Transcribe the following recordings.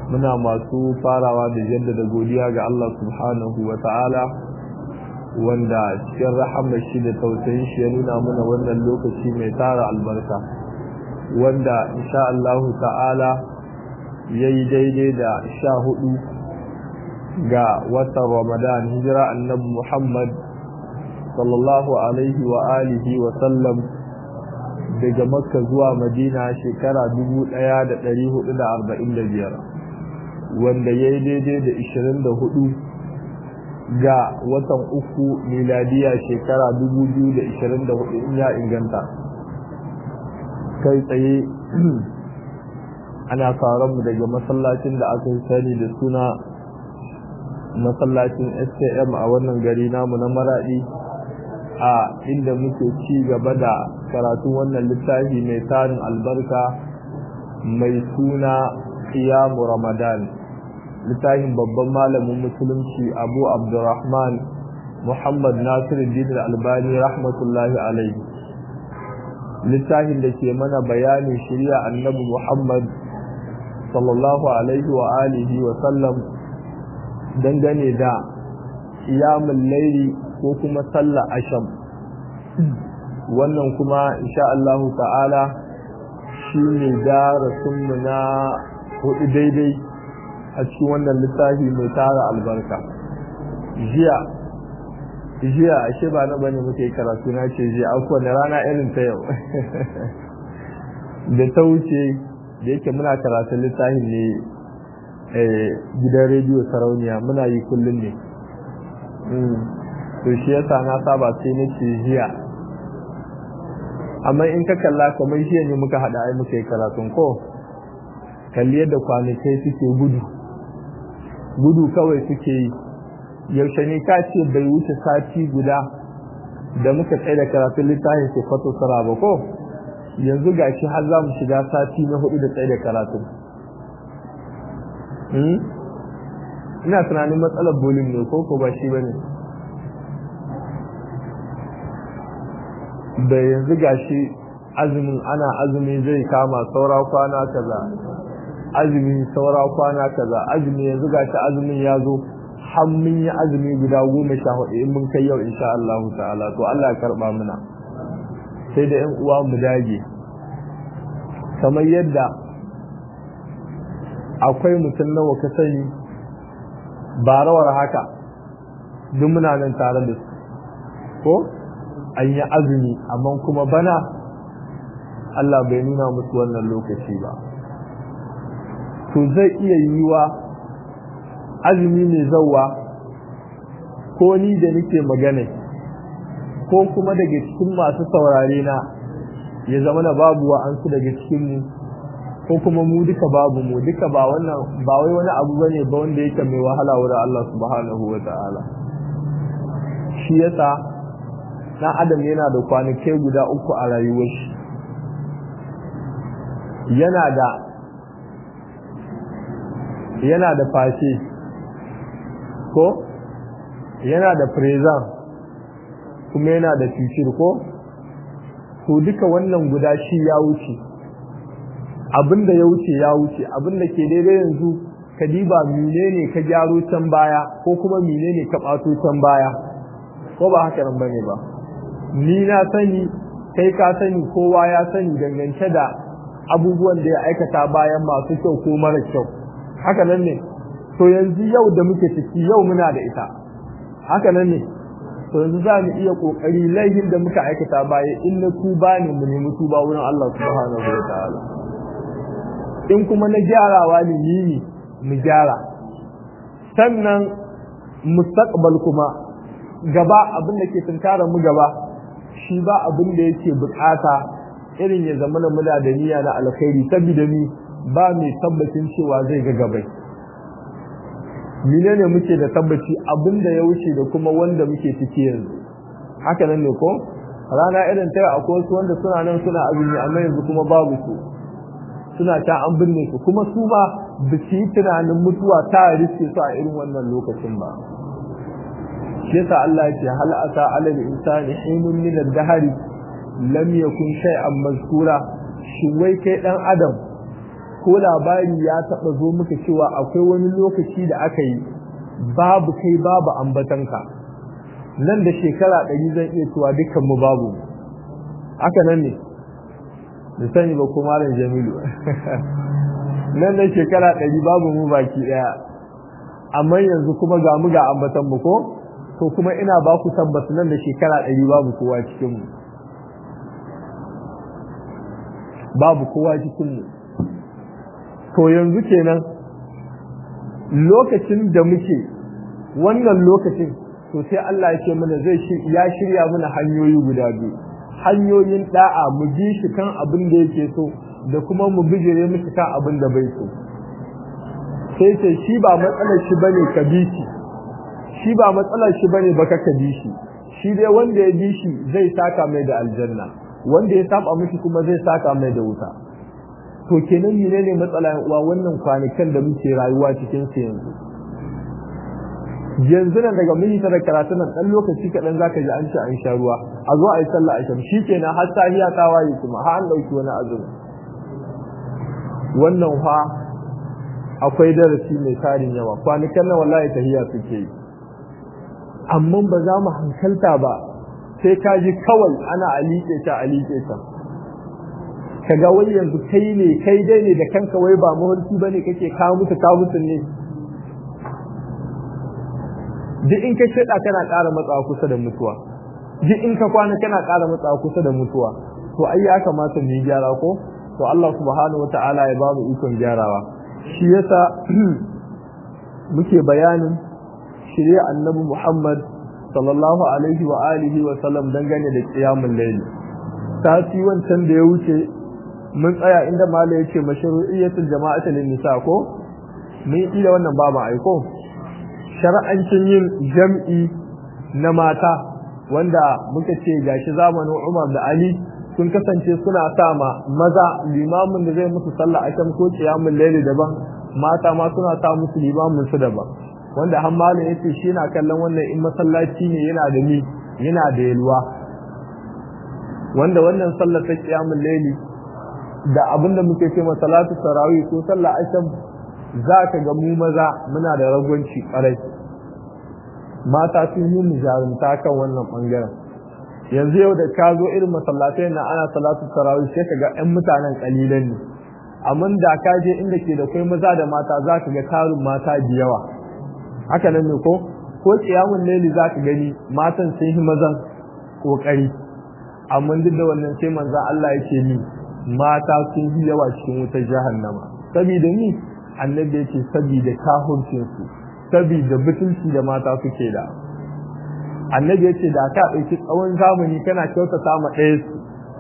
muna masu farawa da jaddada godiya ga Allah subhanahu wa ta'ala wanda cikin rahamar shi da tausayin shi ya nuna mana wannan lokaci mai tara albarka wanda insha Allah ta'ala ya yi daidai da sha hudu ga watan ramadan hijira annabi muhammad sallallahu alaihi wa alihi wa sallam daga makka zuwa madina shekara 1445 wanda ya yi daidai da 24 ga watan uku miladiya shekara 2024 in ya inganta kai tsaye ana mu daga masallacin da aka yi sani da suna masallacin stm a wannan gari namu na maradi a inda muke ci gaba da karatun wannan littafi mai tarin albarka mai suna qiyamu ramadan littafin babban malamin musulunci abu abdurrahman muhammad nasiruddin albani rahmatullahi alaihi littafin da ke mana bayanin shirya annabi muhammad sallallahu alaihi wa alihi wa sallam dangane da qiyamul laili ko kuma sallah asham wannan kuma insha Allah ta'ala shine darasin mu na hudu daidai a cikin wannan littafi mai tara albarka jiya jiya ashe ba na bane muke karatu na ce jiya akwai na rana irin ta yau da ta wuce da yake muna karatun littafin ne gidan rediyo sarauniya muna yi kullum ne to shi yasa na saba sai na ce jiya amma in ka kalla kamar jiya ne muka haɗa ai muka yi karatun ko kalli yadda kwanakai suke gudu gudu kawai suke yi yaushe ne ka ce bai wuce sati guda da muka tsaye da karatun littafin ke fato sara ba ko yanzu ga shi har za mu shiga sati na hudu da tsaye da karatun ina tunanin matsalar bolin ne ko ko ba shi ba ne da yanzu ga shi azumin ana azumi zai kama saura kwana kaza azumi saura kwana kaza azumi yanzu ga shi azumin ya zo har mun yi azumi guda goma sha hudu in mun kai yau insha Allah ta'ala to Allah ya karba mana sai da 'yan uwa mu dage kamar yadda akwai mutum nawa ka sani ba rawar haka duk muna nan tare da su ko an yi azumi amma kuma bana Allah bai nuna musu wannan lokaci ba to zai iya yiwa azumi mai zauwa ko ni da nake magana ko kuma daga cikin masu saurare na ya zama na babu wa an su daga cikin mu ko kuma mu duka babu mu duka ba wannan ba wai wani abu bane ba wanda yake mai wahala wurin Allah subhanahu wataala shi yasa dan adam yana da kwanakai guda uku a rayuwar shi yana da yana da fashe ko yana da present kuma yana da future ko to duka wannan guda shi ya wuce abinda ya wuce ya wuce abinda ke daidai yanzu ka diba menene ka gyaro can baya ko kuma menene ka bato can baya ko ba haka nan bane ba ni na sani kai ka sani kowa ya sani dangance da abubuwan da ya aikata bayan masu kyau ko mara kyau haka nan ne to yanzu yau da muke ciki yau muna da ita haka nan ne to yanzu za mu iya kokari laihin da muka aikata baya in na tuba ne mu nemi tuba wurin Allah subhanahu wa ta'ala in kuma na gyarawa ne ni mu gyara sannan mustaqbal kuma gaba abin da ke tunkara mu gaba shi ba abin da yake bukata irin ya zama na muna da niyya na alkhairi saboda ni ba mai tabbacin cewa zai ga gabai menene muke da tabbaci abin da ya wuce da kuma wanda muke ciki yanzu haka nan ne ko rana irin ta akwai wasu wanda suna nan suna azumi amma yanzu kuma babu su suna ta an binne su kuma su ba ba su yi tunanin mutuwa ta riske su a irin wannan lokacin ba shi yasa Allah yake hal ata alal insani hinun min ad-dahri lam yakun shay'an mazkura shin wai kai dan adam ko labari ya taɓa zo muka cewa akwai wani lokaci da aka yi babu kai babu ambatanka nan da shekara ɗari zan iya cewa dukkanmu babu haka nan ne da sani ba ko malam jamilu nan da shekara ɗari babu mu baki ɗaya amma yanzu kuma ga mu ga ambatan mu ko to kuma ina ba ku tabbata nan da shekara ɗari babu kowa cikin mu babu kowa cikin mu to yanzu kenan lokacin da muke wannan lokacin to sai Allah ya ce mana zai ya shirya mana hanyoyi guda biyu hanyoyin da'a mu bi shi kan abin da yake so da kuma mu bijire mishi kan abin da bai so sai ce shi ba matsalar shi bane ka bi shi shi ba matsalar shi bane baka ka bi shi shi dai wanda ya bi shi zai saka mai da aljanna wanda ya saba mishi kuma zai saka mai da wuta to kenan menene matsala uwa wannan kwanakan da muke rayuwa cikin su yanzu yanzu nan daga mun yi ta da karatu nan dan lokaci kaɗan zaka ji an ci an sha ruwa a zo a yi sallah a sham shi kenan har sahiya ta waye kuma har an ɗauki wani azumi wannan fa akwai darasi mai tarin yawa kwanakan nan wallahi tahiya suke yi amma ba za mu hankalta ba sai ka ji kawai ana alike ta alike ta kaga wai yanzu kai ne kai dai ne da kanka wai ba mahulki bane kake kawo musu kawo musu ne duk in ka sheda kana ƙara matsawa kusa da mutuwa duk in ka kwana kana ƙara matsawa kusa da mutuwa to ai ya kamata mu yi gyara ko to Allah subhanahu wata'ala ya ba mu ikon gyarawa shi yasa muke bayanin shirye annabi Muhammad sallallahu alaihi wa alihi wa sallam dangane da qiyamul layl sati wancan da ya wuce mun tsaya inda malai yace mashru'iyyatul jama'ati lin nisa ko mun yi da wannan babu aiko shar'ancin yin jam'i na mata wanda muka ce gashi zamanin Umar da Ali sun kasance suna sama maza limamin da zai musu sallah a kan ko qiyamul layli daban mata ma suna sa musu limamin su daban wanda har malam yace shi na kallon wannan in masallaci ne yana da ni yana da yalwa wanda wannan sallar ta qiyamul layli da abinda muke ce salatu tarawih ko sallah asham zaka ga mu maza muna da ragwanci karai mata sun yi mu jarumta kan wannan bangaren yanzu yau da ka zo irin masallatai na ana salatu tarawih sai kaga ƴan mutanen kalilan ne amma da ka je inda ke da kai maza da mata za ka ga tarin mata da yawa haka nan ne ko ko kiyamun laili za ka gani matan sun yi mazan kokari amma duk da wannan sai manzon Allah yake ni mata sun yi yawa cikin wutar jahannama saboda ni annabi yake saboda kahurcin su saboda butulci da mata suke da annabi ya ce da ka ɗauki tsawon zamani kana kyautata ma ɗaya su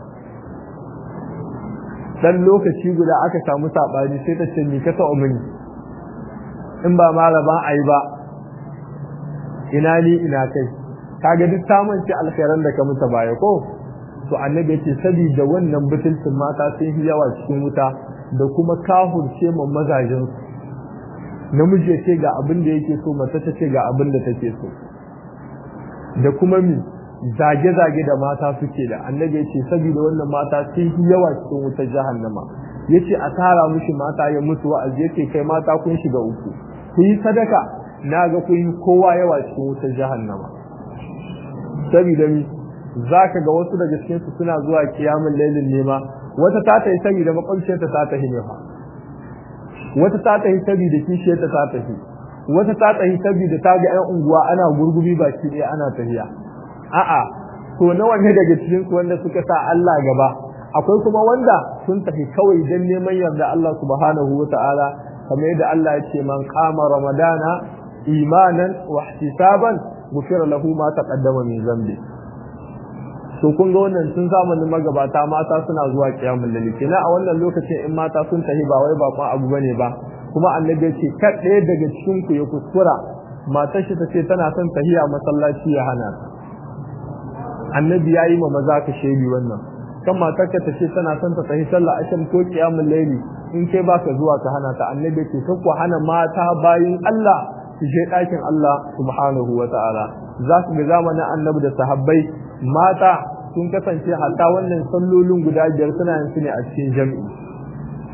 dan lokaci guda aka samu saɓani sai ta ce ni ka taɓa mini in ba malaban a yi ba ina ni ina kai kaga duk samun ci alkhairan da ka muta baya ko to annabi ya ce saboda wannan butulcin mata sun yi yawa cikin wuta da kuma kahurce ma mazajen su namiji ya ce ga abin da yake so mace ta ce ga abin da take so da kuma mi zage-zage da mata suke da annabi yace saboda wannan mata sun yi yawa cikin wutar jahannama yace a tara mushi mata ya mutu wa'azi yace kai mata kun shiga uku ku yi sadaka naga kun yi kowa yawa cikin wutar jahannama saboda mi zaka ga wasu daga cikin su suna zuwa kiyamul lailin nema wata ta ta yi saboda makwabciyarta ta ta hinefa wata ta ta yi saboda kishiyarta ta ta hi wata ta tsayi saboda ta ga 'yan unguwa ana gurgumi baki ɗaya ana tafiya a'a to nawa ne daga cikin su wanda suka sa Allah gaba akwai kuma wanda sun tafi kawai dan neman yarda Allah subhanahu wata'ala kamar yadda Allah ya ce man qama ramadana imanan wa ihtisaban ghufira lahu ma taqaddama min zambi to kun ga wannan tun zamanin magabata mata suna zuwa kiyamul lail kenan a wannan lokacin in mata sun tafi ba wai ba abu bane ba kuma annabi ya ce kad ɗaya daga cikin ku ya kuskura matar shi ta ce tana son tahiya masallaci ya hana annabi ya yi ma maza ka shaidi wannan kan matar ka ta ce tana son ta tahi sallah ashan ko qiyamul layli in kai baka zuwa ka hana ta annabi ya ce ka ku hana mata bayin Allah su je ɗakin Allah subhanahu wa ta'ala za su ga zamanin annabi da sahabbai mata sun kasance hatta wannan sallolin guda biyar suna yin su ne a cikin jami'i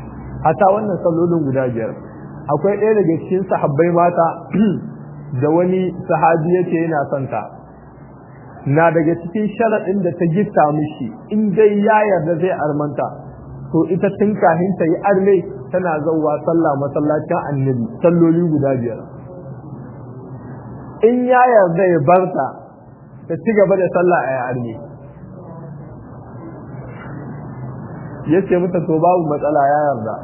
hata wannan sallolin guda biyar akwai ɗaya daga cikin sahabbai mata da wani sahabi yake yana son ta na daga cikin sharaɗin da ta gifta mishi in dai ya yarda zai armanta to ita tun kahin ta yi arme tana zauwa sallah masallacin annabi salloli guda biyar in ya yarda ya barta ta ci gaba da sallah a arme ya ce mata to babu matsala ya yarda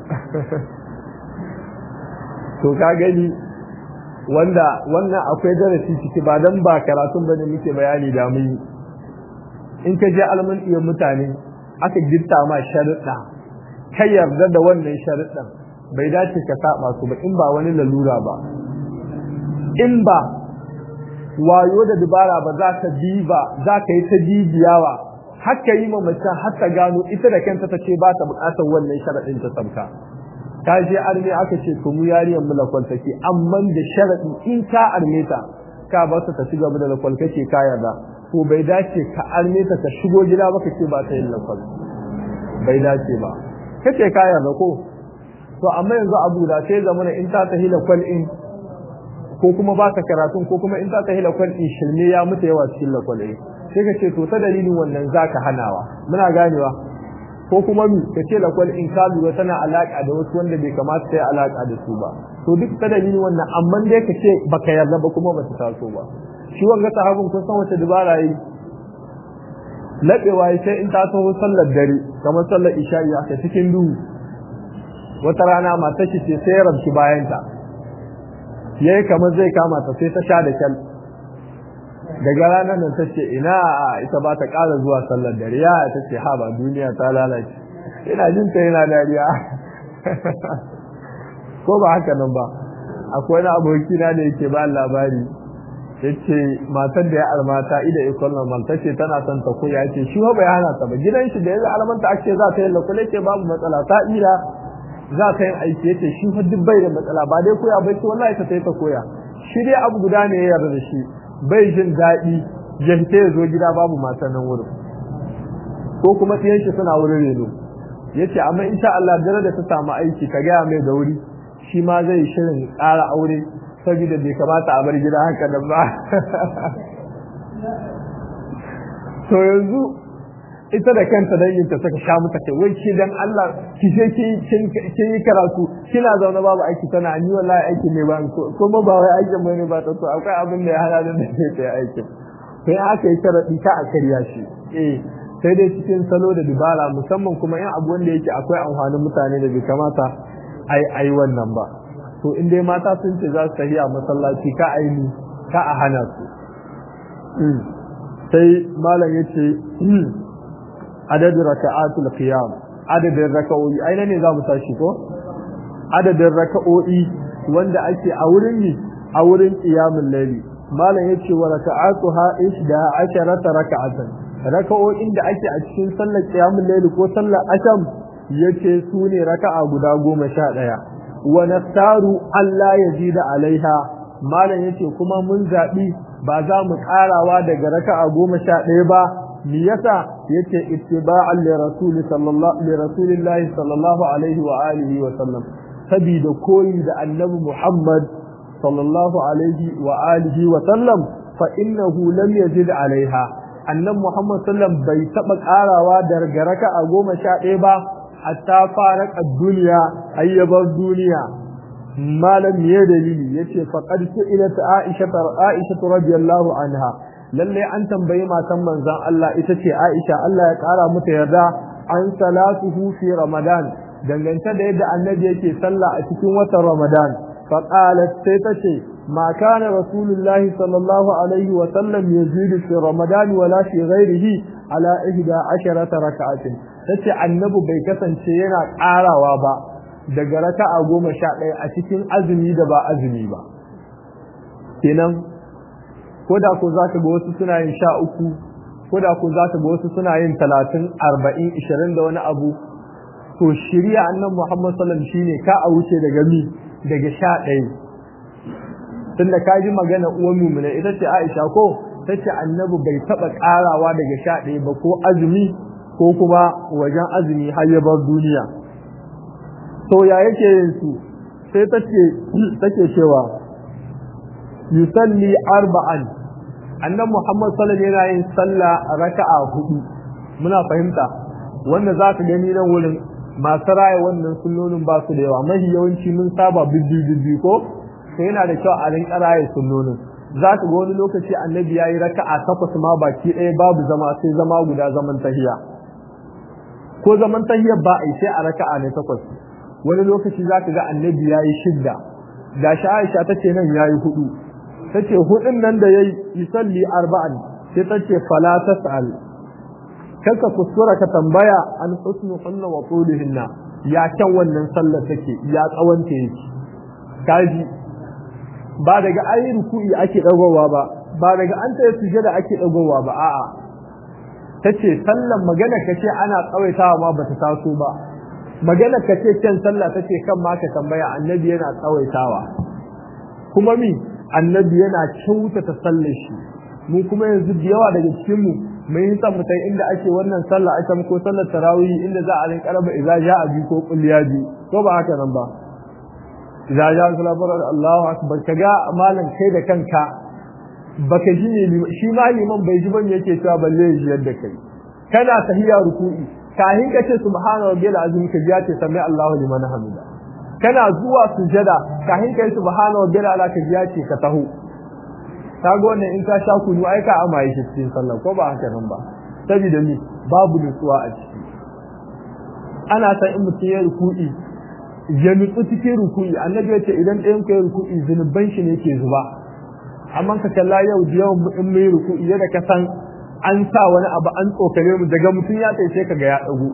to ka gani wanda wannan akwai darasi ciki ba dan ba karatun bane muke bayani da mun in ka je alman iya mutane aka gitta ma sharuɗa ka yarda da wannan sharuɗan bai dace ka saba su ba in ba wani lalura ba in ba wayo da dubara ba za ka bi ba za ka yi ta bibiyawa haka yi mamacin har ta gano ita da kanta ta ce ba ta bukatar wannan sharaɗin ta sabka ta je arme aka ce to mu yariyar mu lakwal take amma da sharaɗi in ka arme ta ka ba ta ci gaba da lakwal kake ka yarda to bai dace ka arme ta ka shigo gida ba ka ce ba ta yin lakwal bai dace ba kace ka yarda ko to amma yanzu abu da sai zamana in ta tahi lakwal in ko kuma ba ka karatun ko kuma in ta tahi lakwal in shirme ya mutu yawa cikin lakwal in sai ka ce to ta dalilin wannan zaka hanawa muna ganewa ko kuma mi ka ce lakwal in ka lura tana alaka da wasu wanda bai kamata ta yi alaka da su ba to duk ta dalilin wannan amma dai ka ce baka yarda ba kuma ba ta taso ba shi wanga sahabin kun san wace dubara yi laɓewa sai in ta taho sallar dare kamar sallar isha'i a cikin duhu wata rana matar shi ce sai ya rabci bayanta yayi kamar zai kama ta sai ta sha da kyal daga ranar nan ta ce ina ita ba ta ƙara zuwa sallar dare ya ta ce ha ba duniya ta lalace ina jin ta yana dariya ko ba haka nan ba akwai wani aboki na da yake ba labari yace matar da ya almata ida ikon nan ta ce tana son ta koya ce shi ba ya hana ta ba gidan shi da ya almanta ake za ta yi lakule ce babu matsala ta ira za ta yin aiki yace shi fa duk bai da matsala ba dai koya bai ce wallahi ta ta koya shi dai abu guda ne ya yarda da shi bai jin daɗi ya fita ya zo gida babu matan nan wurin ko kuma ɗiyan shi suna wurin reno ya ce amma insha Allah dare da ta samu aiki ka gaya mai da wuri shi ma zai shirin ƙara aure saboda bai kamata a bar gida haka da ba to yanzu ita da kanta dan yin ta saka sha mata kai wai ki dan Allah ki je ki kin yi karatu kina zaune babu aiki tana ni wallahi aiki ne ba kuma ba wai aikin bane ba ta to akwai abin da ya hana da ne ta aikin sai aka yi karadi ka a karya shi eh sai dai cikin salo da dubara musamman kuma in abu wanda yake akwai amfanin mutane da bai kamata ai ai wannan ba to in dai mata sun ce za su tafi a masallaci ka aini ka a hana su sai malam yace adadin raka'atul qiyam adadin raka'o'i aina ne za mu tashi ko adadin raka'o'i wanda ake a wurin ne a wurin qiyamul layli malam yace wa raka'atuha ishda asharata raka'atan raka'o'in da ake a cikin sallar qiyamul layli ko sallar asham yace su ne raka'a guda goma sha ɗaya wa nastaru Allah yazida alaiha malam yace kuma mun zabi ba za mu karawa daga raka'a goma sha ɗaya ba me yasa yace ittiba'an li rasul sallallahu li rasulillahi sallallahu alaihi wa alihi wa sallam sabida koyi da annabi Muhammad sallallahu alaihi wa alihi wa sallam fa innahu lam yazid alaiha annabi Muhammad sallam bai taba karawa daga raka'a goma sha ɗaya ba hatta faraka duniya ayyabar duniya malam ya dalili yace faqad su'ilat Aisha Aisha radiyallahu anha lalle an tambayi matan manzon Allah ita ce Aisha Allah ya kara mata yarda an salatuhu fi Ramadan dangance da yadda annabi yake sallah a cikin watan Ramadan fa qalat sai tace ma kana rasulullahi sallallahu alaihi wa sallam yazidu fi Ramadan wala fi ghairihi ala ihda asharata rak'atin tace annabi bai kasance yana karawa ba daga raka'a goma sha ɗaya a cikin azumi da ba azumi ba kenan ko da ko za ka ga wasu suna yin sha uku ko da ko za ka ga wasu suna yin talatin arba'in ishirin da wani abu to shirya annan muhammad sallam shi ne ka a wuce daga mi daga sha ɗaya tunda ka ji magana uwan mumuna ita ce aisha ko ta ce annabi bai taɓa ƙarawa daga sha ɗaya ba ko azumi ko kuma wajen azumi har ya bar duniya to ya yake yin su sai take take cewa yusalli arba'an annan Muhammad sallallahu alaihi yana yin sallah raka'a hudu muna fahimta wanda za ka gani nan wurin masu raya wannan sunnonin ba su da yawa mahi yawanci mun saba bibbi ko sai yana da kyau a rinka raya sunnonin za ka ga wani lokaci annabi ya yi raka'a takwas ma baki ɗaya babu zama sai zama guda zaman tahiya ko zaman tahiyar ba a yi sai a raka'a ne takwas wani lokaci za ka ga annabi ya yi shidda da shi aisha ta ce nan ya yi hudu ta ce hudun nan da ya yi salli arba'an sai ta ce fala ta sa'al kanka kuskura ka tambaya an husnu hunna wa tulihinna ya kyan wannan sallar take ya tsawanta yake kaji ba daga ayi ruku'i ake dagowa ba ba daga an tsaye sujada ake dagowa ba a'a tace sallan magana kace ana tsawaitawa ma bata taso ba magana kace kan sallah tace kan ma ka tambaya annabi yana tsawaitawa kuma mi annabi yana kyautata sallar shi mu kuma yanzu da yawa daga cikin mu mun yi san mutai inda ake wannan sallah aka ko sallar tarawih inda za a rinka raba idza ja'a bi ko kulliya bi ko ba haka nan ba idza ja'a salatu Allahu akbar kaga malam kai da kanka baka ji ne shi ma liman bai ji ban yake cewa balle ya ji yadda kai kana tahiyya ruku'i kahin ka ce subhana rabbiyal azim ka ji ce sami Allahu liman hamida kana zuwa sujada kahin ka yi subhana rabbiyal ala ka ji ce ka taho kaga wannan in ka sha kunu ai ka amaye shi cikin sallah ko ba haka nan ba saboda ni babu nutsuwa a ciki ana san in mutum ya ruku'i ya nutsu cikin ruku'i annabi ya ce idan ɗayan ku ya ruku'i zunuban shi ne ke zuba amma ka kalla yau da yawan in mai ruku'i yadda ka san an sa wani abu an tsokare mu daga mutum ya tsaye sai kaga ya dago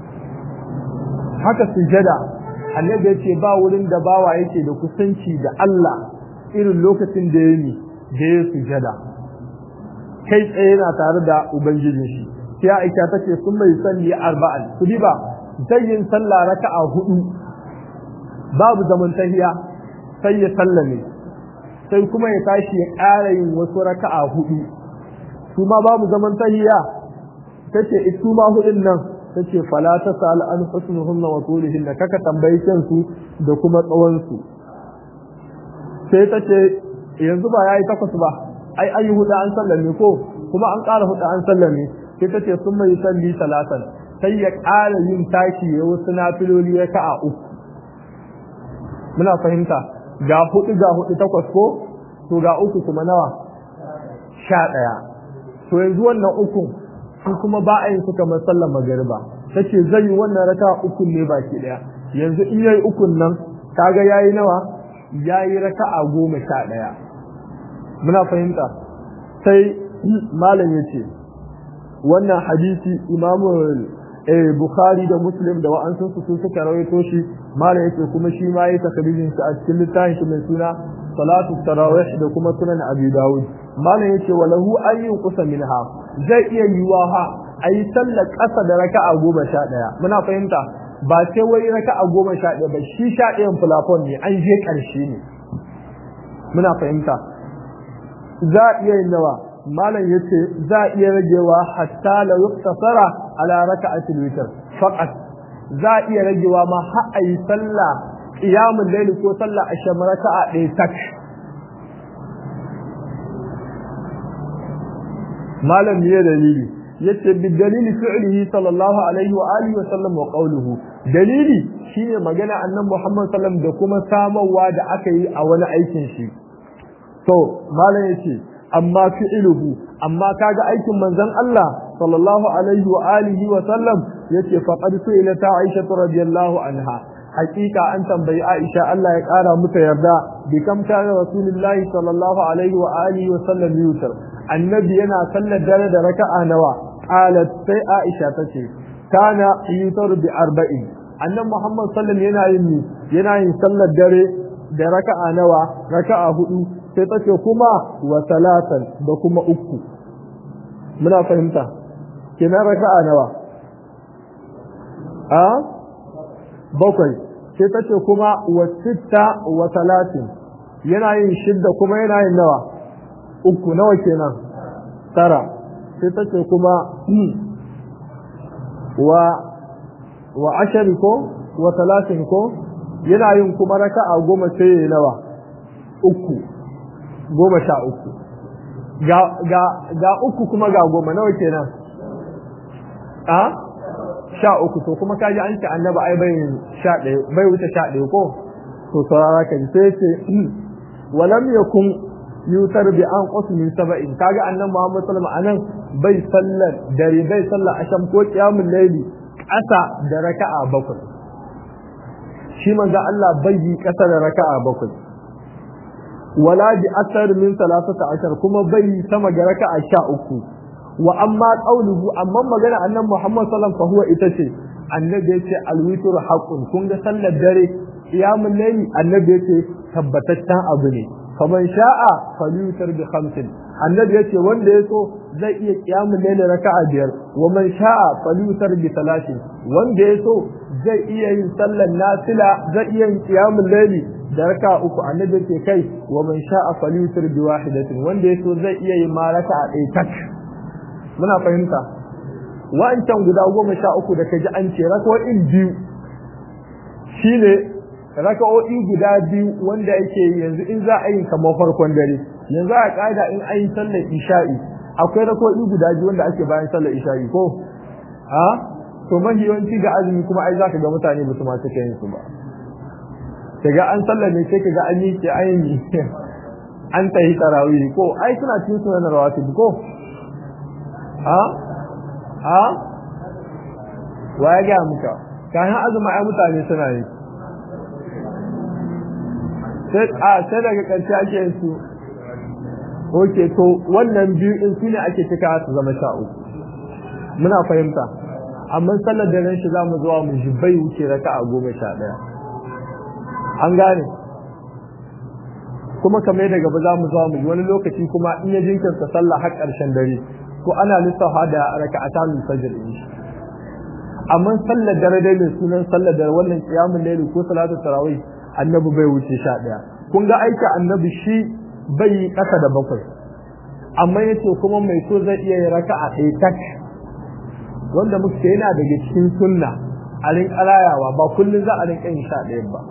haka sujada annabi ya ce ba wurin da bawa yake da kusanci da Allah irin lokacin da ya yi da ya sujada kai tsaye yana tare da ubangijin shi sai Aisha tace sun mai salli arba'an su ba zai yin sallah raka'a hudu babu zaman tahiya sai ya sallame sai kuma ya tashi ya ƙara yin wasu raka'a hudu su ma babu zaman tahiya tace su ma hudun nan tace fala tasal an husnuhunna wa tulihin kaka tambayi kansu da kuma tsawon su sai tace yanzu ba yayi takwas ba ai ayi hudu an sallame ko kuma an ƙara hudu an sallame sai tace sun mai salli talatan sai ya ƙara yin tashi ya wasu nafiloli raka'a uku muna fahimta ga hudu ga hudu takwas ko to ga uku kuma nawa sha ɗaya to yanzu wannan ukun su kuma ba a yin su kamar sallar magariba tace zai yi wannan raka ukun ne baki ɗaya yanzu in yayi ukun nan kaga yayi nawa yayi raka'a goma sha ɗaya muna fahimta sai malam yace wannan hadisi imamu eh Bukhari da Muslim da wa'ansu su sun suka rawaito shi malam yake kuma shi ma yayi takririn shi a cikin littafin shi mai suna Salatu Tarawih da kuma Sunan Abi Dawud malam yake walahu ayyun kusa minha zai iya yiwa ha ayi sallar ƙasa da raka'a goma sha ɗaya muna fahimta ba sai wai raka'a goma sha ɗaya ba shi sha ɗayan fulafon ne an je ƙarshe ne muna fahimta za a iya yin nawa malam yace za a iya ragewa hatta la yuktasara ala raka'atil witr faqat za a iya ragewa ma har ayi sallah qiyamul layl ko sallah asham raka'a ɗaya tak malam ne dalili yace bi dalili fi'lihi sallallahu alaihi wa alihi wa sallam wa qawluhu dalili shine magana annabi Muhammad sallam da kuma samarwa da aka yi a wani aikin shi to malam yace amma fi'luhu amma kaga aikin manzon Allah sallallahu alaihi wa alihi wa sallam yace faqad su'ila ta Aisha radiyallahu anha hakika an tambayi Aisha Allah ya kara mata yarda bi kam kana rasulullahi sallallahu alaihi wa alihi wa sallam yutar annabi yana sallar dare da raka'a nawa qalat sai Aisha tace kana yutar bi arba'in annabi Muhammad sallallahu yana yin yana yin sallar dare da raka'a nawa raka'a hudu sai ta ce kuma wa salatan da kuma uku muna fahimta kenan raka'a nawa a bakwai sai ta ce kuma wa sitta wa salatin yana yin shidda kuma yana yin nawa uku nawa kenan tara sai ta ce kuma wa wa ashari ko wa talatin ko yana yin kuma raka'a goma sai ya nawa uku goma sha uku ga ga ga uku kuma ga goma nawa kenan a sha uku to kuma kaji an ce annabi ai bai sha ɗaya bai wuce sha ɗaya ko to saurara ka sai ce walam yakun yutar bi an qasu min sab'in kaga annabi Muhammad sallallahu alaihi wasallam bai sallar dare bai sallar asham ko qiyamul layli ƙasa da raka'a bakwai shi manzo Allah bai yi ƙasa da raka'a bakwai wala bi asar min salasata ashar kuma bai sama ga raka'a sha uku wa amma qauluhu amma magana annabi Muhammad sallallahu alaihi wasallam fa huwa ita ce annabi yace alwitru haqqun kun ga sallar dare qiyamul layli annabi yace tabbataccen abu ne faman sha'a falyutar bi khamsin annabi yace wanda yaso zai iya qiyamul layli raka'a biyar wa man sha'a falyutar bi talatin wanda yaso zai iya yin sallar nafila zai iya yin qiyamul layli da raka'a uku annabi yace kai wa man sha'a falyutar bi wahidatin wanda yaso zai iya yin ma raka'a ɗaya tak muna fahimta wa'ancan guda goma sha uku da kaji an ce raka'o'in biyu shine raka'o'i guda biyu wanda yake yanzu in za a yi kamar farkon dare yanzu a ƙa'ida in an yi sallar isha'i akwai raka'o'i guda biyu wanda ake bayan sallar isha'i ko ha to mafi yawanci ga azumi kuma ai zaka ga mutane ba su ma cika yin su ba kaga an sallar ne sai kaga an yi ke ayin an tahi tarawih ko ai suna cikin sunan rawatib ko ha ha wa ya ga muka kayan azumi ai mutane suna yi sai daga ƙarshe ake yin su oke to wannan biyu in su ne ake cika su zama sha uku muna fahimta amma sallar da ran shi za mu zuwa mu bai wuce raka a goma sha ɗaya an gane kuma kamar daga ba za mu zuwa mu wani lokaci kuma in ya jinkirta sallah har ƙarshen dare ko ana lissafa da raka a tamin fajr in shi amma sallar dare dai mai sunan sallar dare wannan qiyamul layl ko salatu tarawih annabi bai wuce sha ɗaya kun ga aiki annabi shi bai yi ƙasa da bakwai amma ya ce kuma mai so zai iya yi raka a ɗaya tak wanda muke yana daga cikin sunna a rin ƙarayawa ba kullum za a rinƙa yin sha ɗayan ba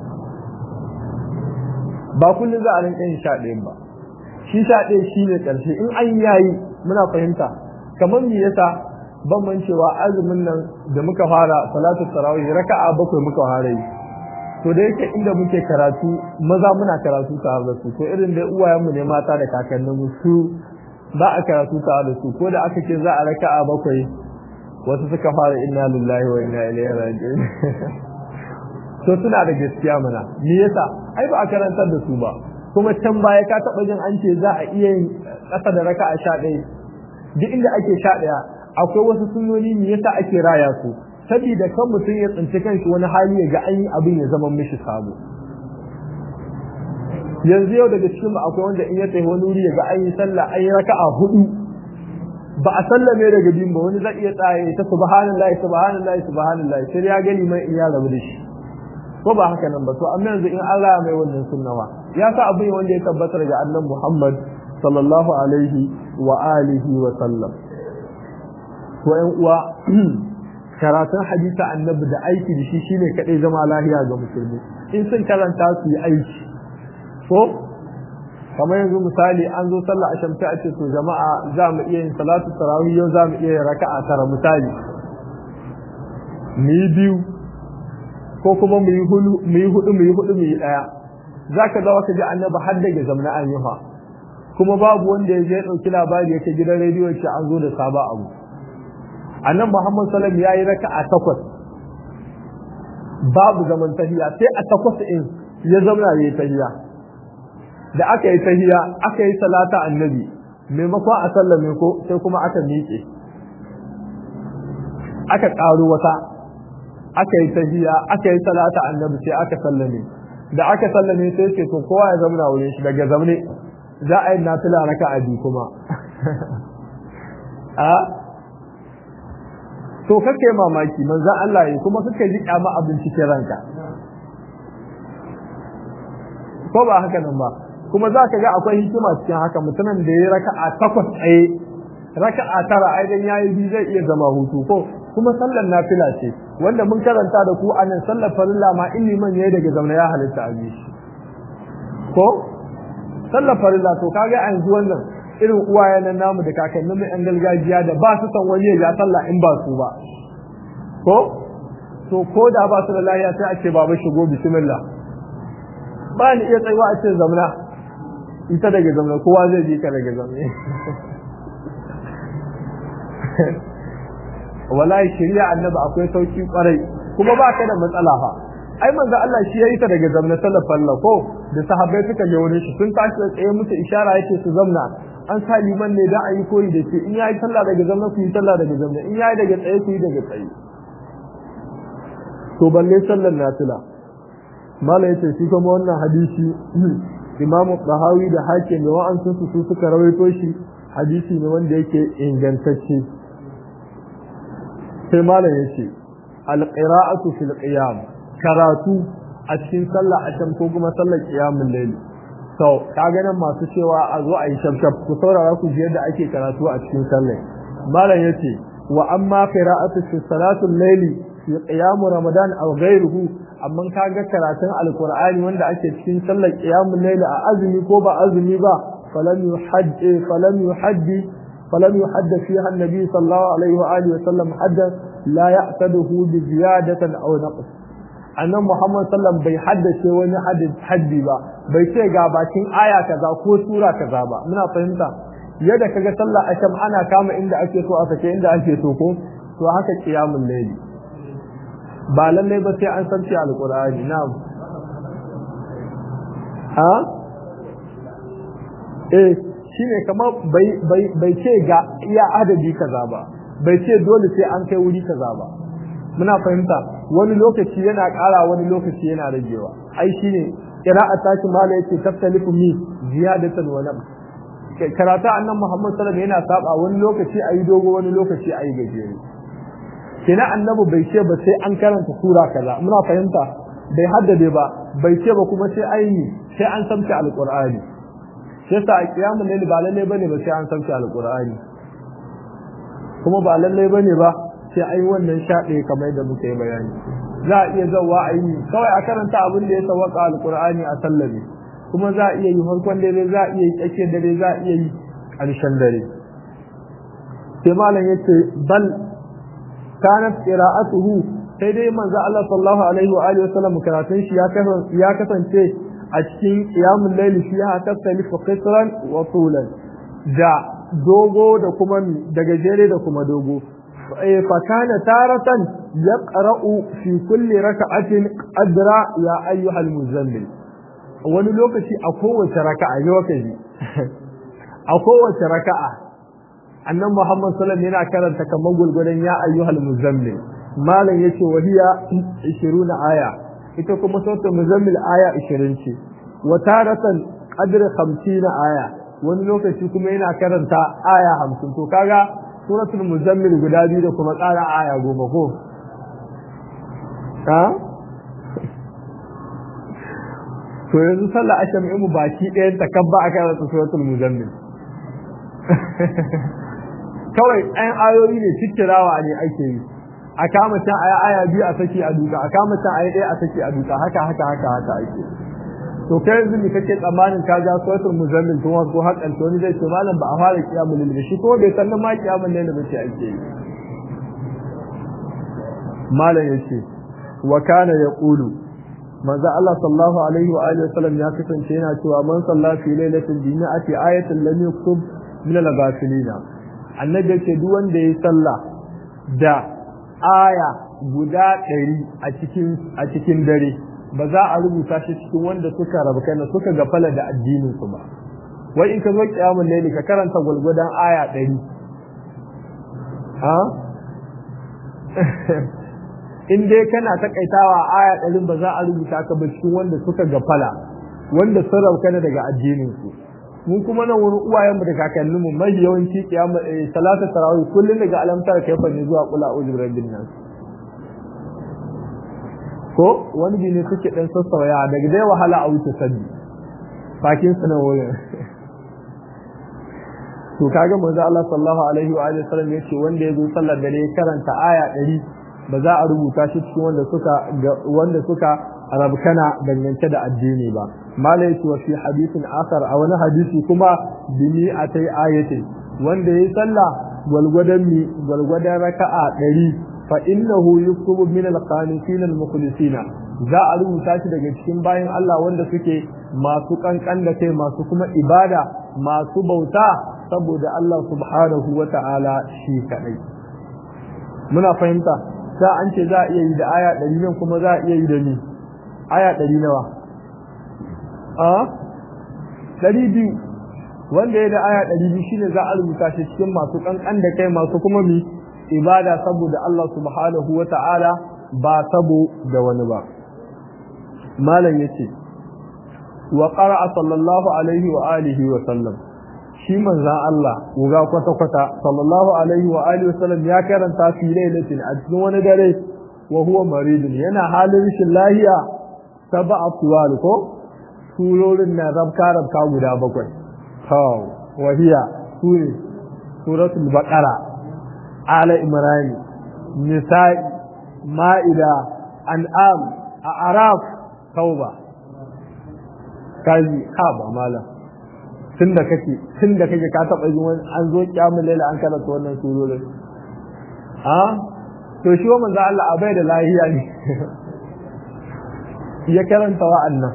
ba kullum za a rinƙa yin sha ɗayan ba shi sha ɗaya shi ne ƙarshe in an yayi muna fahimta kamar me yasa ban cewa azumin nan da muka fara salatu tarawih raka'a bakwai muka fara yi to da yake inda muke karatu maza muna karatu tare da su to irin dai uwayenmu ne mata da kakannin mu su ba a karatu tare da su ko da aka ce za a raka a bakwai wasu suka fara inna lillahi wa inna ilaihi raji'un to suna da gaskiya mana me yasa ai ba a karantar da su ba kuma can baya ka taba jin an ce za a iya yin kasa da raka a sha ɗaya duk inda ake sha ɗaya akwai wasu sunnoni me yasa ake raya su saboda kan mutum ya tsinci kanshi wani hali ya ga an yi abin ya zama mishi sabo yanzu yau daga cikin akwai wanda in ya tafi wani wuri ya ga an yi sallah an yi raka'a hudu ba a sallame daga biyun ba wani zai iya tsaye ta subhanallahi subhanallahi subhanallahi sai ya gani mai in ya rabu da shi ko ba haka nan ba to amma yanzu in Allah mai wannan sunnawa ya sa abin wanda ya tabbatar ga annabi Muhammad sallallahu alaihi wa alihi wa sallam to ƴan uwa karatun hadisa annabi da aiki da shi shine kadai zama lahiya ga musulmi in sun karanta su yi aiki ko kamar yanzu misali an zo sallah a shamta a ce to jama'a za mu iya yin salatu tarawih yau za mu iya yin raka'a tara misali mu yi biyu ko kuma mu yi hudu mu yi hudu mu yi hudu mu yi daya zaka ga wata ji annabi har daga zamna an yi fa kuma babu wanda ya je ya dauki labari yake gidan rediyo ce an zo da saba abu annan Muhammad sallam ya yi raka a takwas babu zaman tahiya sai a takwas in ya zama ya yi tahiya da aka yi tahiya aka yi salata annabi maimakon a sallame ko sai kuma aka miƙe aka ƙaro wata aka yi tahiya aka yi salata annabi sai aka sallame da aka sallame sai ce to kowa ya zama wurin shi daga zamne za a yi nafila raka a biyu kuma a to kake mamaki manzon Allah yi kuma kake ji kyama abin cikin ranka ko ba haka nan ba kuma za ka ga akwai hikima cikin haka mutumin da ya raka'a takwas tsaye raka'a tara ai dan yayi bi zai iya zama hutu ko kuma sallar nafila ce wanda mun karanta da ku anan sallar farilla ma in liman yayi daga zauna ya halitta a shi ko sallar farilla to kaga a yanzu wannan irin uwaye nan namu da kakannin mu yan gargajiya da ba su san wani ya sallah in ba su ba ko to ko da ba su da lafiya sai a ce baba shigo bismillah ba ni iya tsayuwa a ce zamna ita daga zamna kowa zai ji ka daga zamna wallahi shari'a annabi akwai sauki kwarai kuma ba ka da matsala fa ai manzo Allah shi yayi ta daga zamna sallar falla ko da sahabbai suka je wurin shi sun tashi da tsaye musu ishara yake su zamna an sa liman ne da a yi koyi da shi in yayi sallah daga zamna ku yi sallah daga zamna in yayi daga tsaye ku yi daga tsaye to balle sallar nafila mala yace shi kuma wannan hadisi Imam Bahawi da Hakim da wa'ansu su suka rawaito shi hadisi ne wanda yake ingantacce sai malam yace al-qira'atu fil qiyam karatu a cikin sallah asham ko kuma sallar qiyamul layl to kaga nan masu cewa a zo a yi shafshaf ku saurara ku ji yadda ake karatu a cikin sallah malam yace wa amma qira'atu fi salatul layli fi qiyam ramadan aw ghayruhu amma kaga karatun alqur'ani wanda ake cikin sallar qiyamul layl a azumi ko ba azumi ba falam yuhaddi falam yuhaddi falam yuhadda fiha an-nabi sallallahu alaihi wa alihi wa sallam hadda la ya'taduhu bi ziyadatin aw naqs annan Muhammad sallam bai haddace wani haddi ba bai ce ga bakin aya kaza ko sura kaza ba muna fahimta yadda kaga sallah asham ana kama inda ake so a sake inda ake so ko to haka qiyamul layli ba lalle ba sai an san alqur'ani na'am ha eh shine kamar bai bai bai ce ga iya adadi kaza ba bai ce dole sai an kai wuri kaza ba muna fahimta wani lokaci yana ƙara wani lokaci yana ragewa ai shine qira'a taki mala yace taftalifu mi ziyadatan wa naqs karata annan Muhammad sallallahu alaihi yana saba wani lokaci ayi dogo wani lokaci ayi gajere kina annabi bai ce ba sai an karanta sura kaza muna fahimta bai haddade ba bai ce ba kuma sai ayi sai an samta alqur'ani sai sa a kiyamul layl ba lalle bane ba sai an samta alqur'ani kuma ba lalle bane ba sai ai wannan shaɗe kamar da muka yi bayani za a iya zawa a yi kawai a karanta abin da ya sawaka alkur'ani a sallame kuma za a iya yi farkon dare za a iya yi tsakiyar dare za a iya yi ƙarshen dare sai malam ya ce bal kanat qira'atuhu sai dai manzo Allah sallallahu alaihi wa alihi wasallam karatun shi ya kasance a cikin qiyamul layl shi ya tasalifu qisran wa tulan da dogo da kuma da gajere da kuma dogo فكان تارة يقرأ في كل ركعة أدرى يا أيها المزمل wani lokaci a kowace raka'a lokaci a kowace raka'a annan Muhammad sallallahu alaihi yana karanta kamar gulgulan ya ayyuhal muzammil malam yace wahiya 20 aya ita kuma sautin muzammil aya 20 ce wa taratan qadr 50 aya wani lokaci kuma yana karanta aya 50 to kaga suratul muzammil guda biyu da kuma ƙara aya goma ko ha to yanzu sallah asham mu baki ɗayan ta kabba a kan suratul muzammil kawai ɗayan ayoyi ne cikkirawa ne ake yi a kama can aya aya biyu a saki a duka a kama can aya ɗaya a saki a duka haka haka haka haka ake to kai yanzu ne kake tsammanin ka ja suratul muzammil to ko hakan to ni zai ce malam ba a fara kiyamul lil shi ko bai san ma kiyamul lil ba ce ake yi malam yace wa kana yaqulu manzo Allah sallallahu alaihi wa alihi wasallam ya kasance yana cewa man salla fi lailatul jumu'ati ayatan lam yuktub min al-ghafilina annabi yace duk wanda yayi sallah da aya guda 100 a cikin a cikin dare ba za a rubuta shi cikin wanda suka rabu kana suka gafala da addinin su ba wai in ka zo kiyamul layli ka karanta gulgudan aya 100 ha in dai kana takaitawa aya 100 ba za a rubuta ka ba cikin wanda suka gafala wanda sun rabu kana daga addinin su mun kuma nan wani uwayen mu da kakannin mu mai yawanci kiyamul salatu tarawih kullun daga alamtar kaifa ne zuwa qul a'udhu birabbin nas ko wani bi ne suke dan sassauya daga dai wahala a wuce sabbi bakin su na wurin to kaga manzo Allah sallallahu alaihi wa alihi wasallam yace wanda yazo sallar dare ya karanta aya 100 ba za a rubuta shi cikin wanda suka wanda suka rabkana dangance da addini ba mala yace wa fi hadithin akhar a wani hadisi kuma bimi atai ayatin wanda yayi sallah gwalgwadan mi gwalgwadan raka'a 100 fa innahu yuktubu min al-qanitin al-mukhlisina za a rubuta shi daga cikin bayan Allah wanda suke masu kankan da kai masu kuma ibada masu bauta saboda Allah subhanahu wa ta'ala shi kadai muna fahimta sa an ce za a iya yi da aya ɗari nan kuma za a iya yi da ni aya ɗari nawa a ɗari biyu wanda ya da aya ɗari biyu shine za a rubuta shi cikin masu kankan da kai masu kuma mi ibada saboda Allah subhanahu wa ta'ala ba sabo da wani ba malam yace wa qara'a sallallahu alaihi wa alihi wa sallam shi manzan Allah uga kwata-kwata sallallahu alaihi wa alihi wa sallam ya karanta fi lailatin a cikin wani dare wa huwa maridun yana halin rashin lahiya sab'a tuwal ko surorin na rabka rabka guda bakwai to wa hiya sura suratul baqara ala imran nisa'i ma'ida an'am a'raf tauba kaji ha ba malam tun da kake tun da kake ka taɓa yin wani an zo kyamun laila an karanta wannan surorin ha to shi wa manzo Allah a bai da lahiya ne ya karanta wa'annan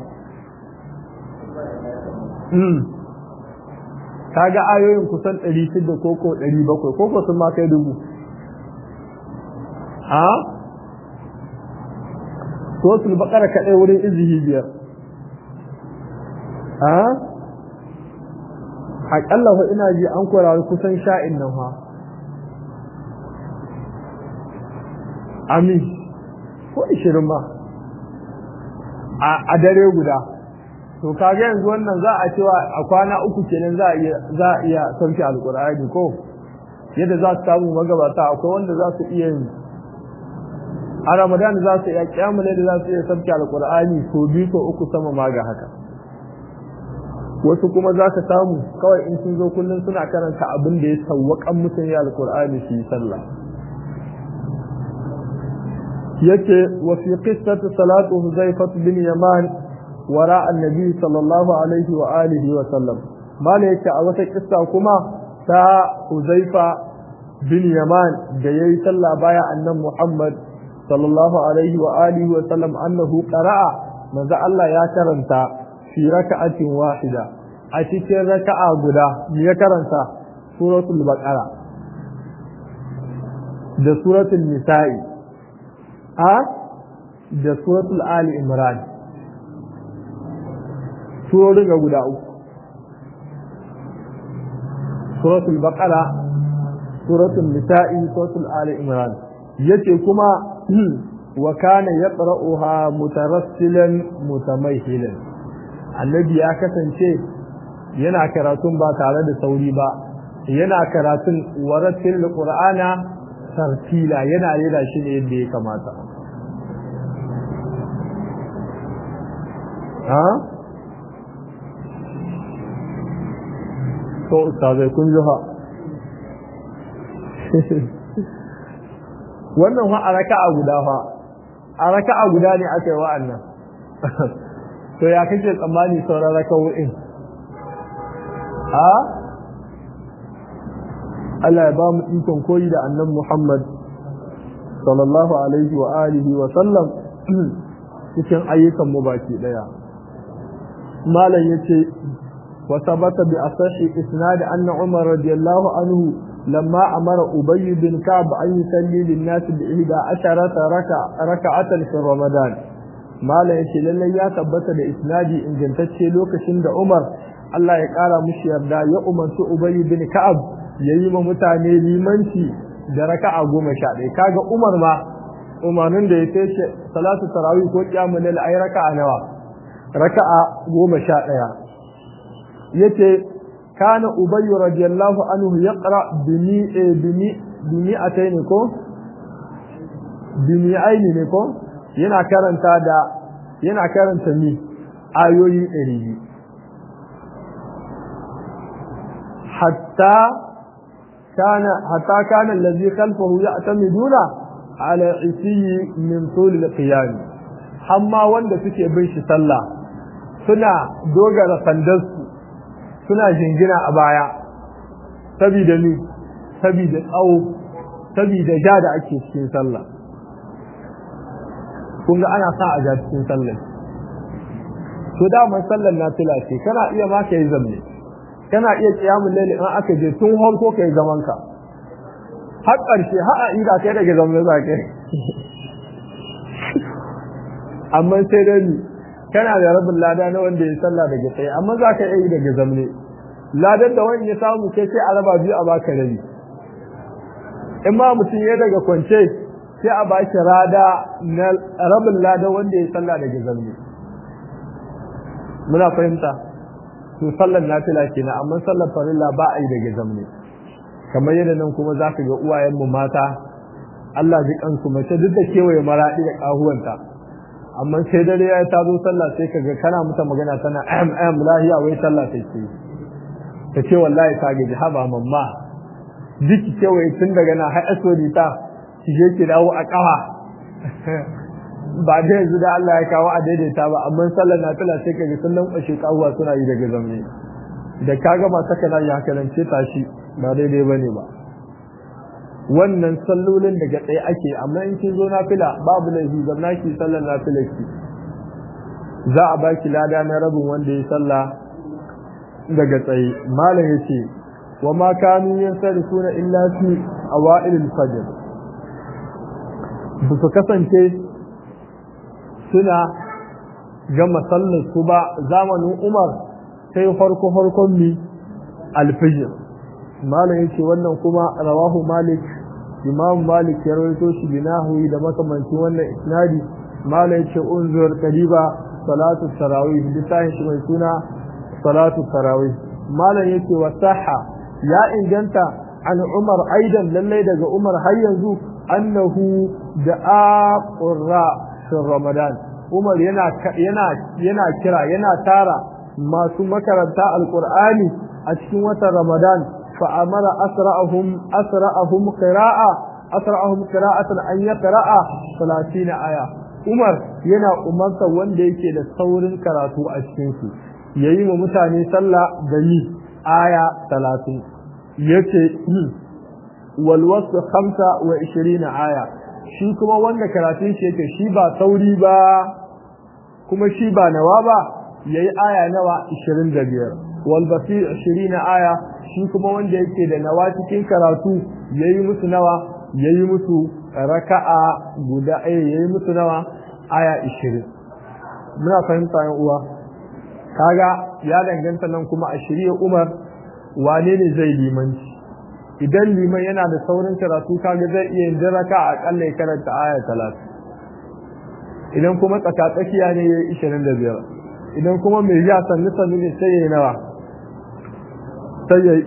hmm kaga ayoyin kusan 600 koko 700 koko sun ma kai dubu ha suratul baqara kadai wurin izihi biyar ha aƙalla fa ina ji an kwararri kusan sha'in nan fa amin ko ishirin ma a dare guda to kaga yanzu wannan za a cewa a kwana uku kenan za a iya za a iya sauke alqur'ani ko yadda za su samu magabata akwai wanda za su iya yin a ramadan za su iya kiyamule da za su iya sauke alqur'ani ko biyu ko uku sama ma ga haka wasu kuma za ka samu kawai in sun zo kullum suna karanta abin da ya sawwaƙan mutum ya alƙur'ani su yi sallah yace wa fi qissati salatu huzaifah bin yaman wara annabi sallallahu alaihi wa alihi wa sallam mala yace a wata kissa kuma ta huzaifa bin yaman da yayi sallah baya annan muhammad sallallahu alaihi wa alihi wa sallam annahu qara'a manzo Allah ya karanta fi raka'atin wahida a cikin raka'a guda me ya karanta suratul baqara da suratul nisa'i a da suratul ali imran surorin ga guda uku suratul baqara suratul nisa'i suratul ali imran yace kuma wa kana yaqra'uha mutarassilan mutamayhilan annabi ya kasance yana karatun ba tare da sauri ba yana karatun waratil qur'ana tartila yana rera shi ne yadda ya kamata ha to ustazai kun ji ha wannan fa a raka'a guda fa a raka'a guda ne aka yi wa'annan to ya kake tsammani sauran raka'o'in a Allah ya ba mu ikon koyi da annan Muhammad sallallahu alaihi wa alihi wa sallam cikin ayyukan mu baki daya malam yace wa sabata bi asahi isnad anna Umar radiyallahu anhu lamma amara Ubay bin Ka'b an yusalli lin-nas bi 11 raka raka'atan fi Ramadan malam yace lallai ya tabbata da isnadi ingantacce lokacin da Umar Allah ya kara mushi yarda ya umarci Ubay bin Ka'ab yayi ma mutane limanci da raka'a goma sha ɗaya kaga Umar ma umarnin da ya ce salatu tarawih ko qiyamul layl ay raka'a nawa raka'a goma sha ɗaya yace kana Ubay radiyallahu anhu yaqra bimi bimi bimi ataini ko bimi aini ne ko yana karanta da yana karanta ni ayoyi ɗari biyu hatta kana hatta kana allazi khalfahu ya'tamiduna ala isiyi min tul al-qiyam amma wanda suke bin shi sallah suna dogara sandarsu suna jingina a baya sabida ni sabida tsawo sabida ja da ake cikin sallah kun ga ana sa a ja cikin sallah to daman sallar nafila ce kana iya ma ka yi zamne kana iya kiyamun laili in aka je tun harko ka yi zaman ka har ƙarshe har a ida kai daga zamne za ka amma sai dai ni kana da rabin lada na wanda ya sallah daga tsaye amma za ka yi daga zamne ladan da wani ya samu kai sai a raba biyu a baka rabi in ma mutum ya daga kwance sai a baki rada na rabin lada wanda ya sallah daga zamne muna fahimta to sallar nafila kenan amma sallar farilla ba a yi daga zamne kamar yadda nan kuma za ka ga uwayenmu mata Allah ji kansu mace duk da kewaye maraɗi da ƙahuwanta amma sai dare ya ta zo sallah sai ka ga kana mata magana tana am am lahiya wai sallah sai ce ta ce wallahi ta gaji haba mamma duk kewaye tun daga na har asodi ta ki je ki dawo a ƙafa ba da yanzu da Allah ya kawo a daidaita ba amma sallar na tala sai kaga sun lankwashe kawuwa suna yi daga zamne da ka gama saka na yi haka nan ce tashi ba daidai ba ne ba wannan sallolin daga tsaye ake amma in kin zo na fila babu laifi zamna ki sallar na fila ki za a baki lada na rabin wanda ya sallah daga tsaye malam yace wa ma kanu yansarifuna illa fi awailil fajr ba su kasance suna gama sallar su ba zamanin Umar sai farko farkon mi alfijir malam yace wannan kuma rawahu malik imam malik ya rawaito shi binahu da makamancin wannan isnadi malam yace unzur qariba salatu tarawih lisahi shi mai suna salatu tarawih malam yace wa sahha ya inganta an umar aidan lallai daga umar har yanzu annahu da'a qurra fi ramadan umar yana yana yana kira yana tara masu makaranta alqur'ani a cikin watan ramadan fa amara asra'ahum asra'ahum qira'a asra'ahum qira'atan an yaqra'a 30 aya umar yana umarta wanda yake da saurin karatu a cikin su yayi wa mutane sallah da ni aya 30 yace wal wasf 25 aya shi kuma wanda karatun shi yake shi ba sauri ba kuma shi ba nawa ba yayi aya nawa 25 wal basir 20 aya shi kuma wanda yake da nawa cikin karatu yayi musu nawa yayi musu raka'a guda eh yayi musu nawa aya 20 muna fahimta yan uwa kaga ya danganta nan kuma a shirye Umar wane ne zai limanci idan liman yana da saurin karatu kaga zai iya yin raka a kalla ya karanta aya 30 idan kuma tsaka tsakiya ne yayi 25 idan kuma mai ya sanni sanni ne sai yayi nawa sai yayi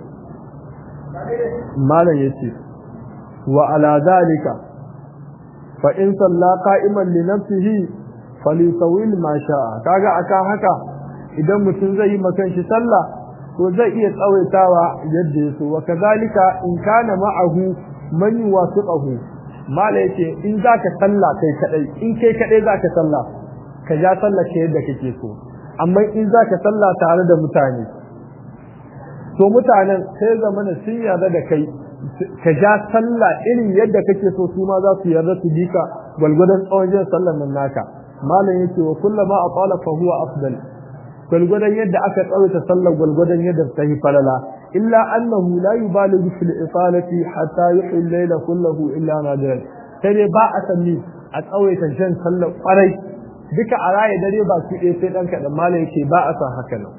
20 malam yace wa ala zalika fa in salla qa'iman li nafsihi falyusawil ma sha'a kaga akan haka idan mutum zai yi makan shi sallah to zai iya tsawaitawa yadda ya so wa kazalika in kana ma'ahu man yuwasiqahu mala yace in zaka sallah kai kadai in kai kadai zaka sallah ka ja sallah ke yadda kake so amma in zaka sallah tare da mutane to mutanen sai zamana sun yarda da kai ka ja sallah irin yadda kake so su ma za su yarda su bika gwalgwadon tsawon jin sallar nan naka malam yake wa kullama aqala fa huwa afdal gwalgwadon yadda aka tsawaita sallar gwalgwadon yadda ta yi falala illa annahu la yubalighu fil isalati hatta yuhi al-layla kullahu illa nadiran sai dai ba a sanni a tsawaita jan sallar kwarai duka a raye dare ba su ɗaya sai ɗan kaɗan malam yake ba a san haka nan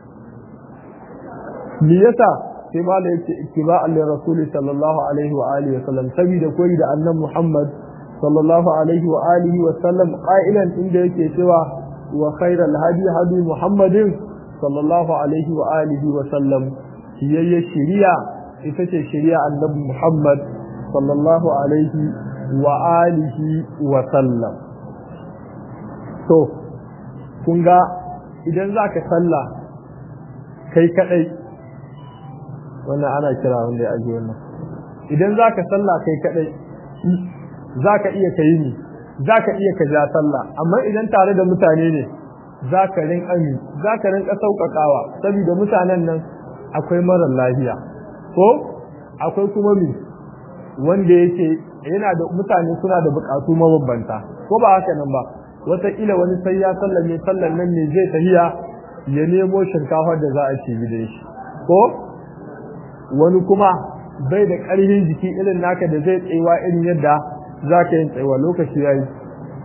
me yasa sai malam yake ittiba'an li rasuli sallallahu alaihi wa alihi wa sallam saboda koyi da annabi Muhammad sallallahu alaihi wa alihi wa sallam qailan inda yake cewa wa khairal hadi hadi Muhammadin sallallahu alaihi wa alihi wa sallam yayye shari'a ita ce shari'a annabi Muhammad sallallahu alaihi wa alihi wa sallam to kun ga idan zaka sallah kai kadai wannan ana kira wanda ya aji wannan idan zaka sallah kai kadai zaka iya kai ni zaka iya ka ja sallah amma idan tare da mutane ne zaka rin ami zaka rin sauƙaƙawa saboda mutanen nan akwai marar lafiya ko akwai kuma mi wanda yake yana da mutane suna da buƙatu mabambanta ko ba haka nan ba wataƙila wani sai ya sallame sallan nan ne zai tahiya ya nemo shinkafar da za a ci gidan shi ko wani kuma bai da ƙarfin jiki irin naka da zai tsayuwa irin yadda za ka yin tsayuwa lokaci ya yi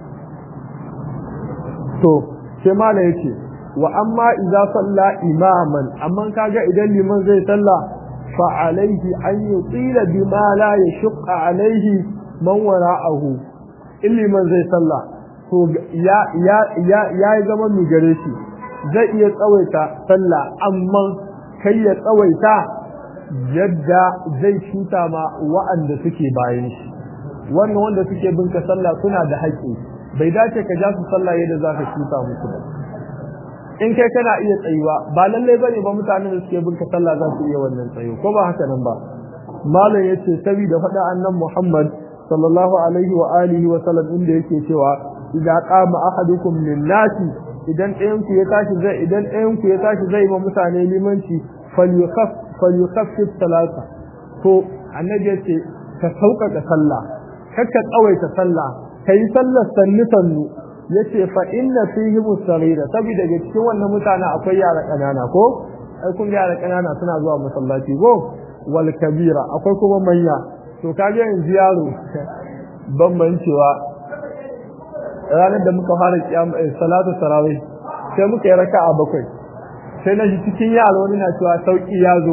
to sai mala ya ce wa amma idza salla imaman amma kaga idan liman zai salla fa alaihi an yutila bima la yashqa alaihi man wara'ahu in liman zai salla to ya ya ya ya zama mu gare shi zai iya tsawaita sallah amma kai ya tsawaita yadda zai cuta ma wa'anda suke bayan shi wannan wanda suke binka sallah suna da haƙƙi bai dace ka ja su sallah yadda za ka cuta musu ba in kai kana iya tsayuwa ba lallai bane ba mutanen da suke binka sallah za su iya wannan tsayo ko ba haka nan ba malam yace saboda faɗa annan Muhammad sallallahu alaihi wa alihi wa sallam inda yake cewa idza qama ahadukum lin nasi idan ɗayan ku ya tashi zai idan ɗayan ku ya tashi zai ma mutane limanci falyukhaf falyukhaffif salata to annabi yace ka sauƙaƙa sallah kakka tsawaita sallah kai sallar sannu sannu yace fa inna fihi musarira saboda daga cikin wannan mutane akwai yara kanana ko ai kun yara kanana suna zuwa masallaci ko wal kabira akwai kuma manya to kage yanzu yaro bambancewa ranar da muka fara kiyam salatu tarawih sai muka yi raka'a bakwai sai na ji cikin yaro wani na cewa sauki ya zo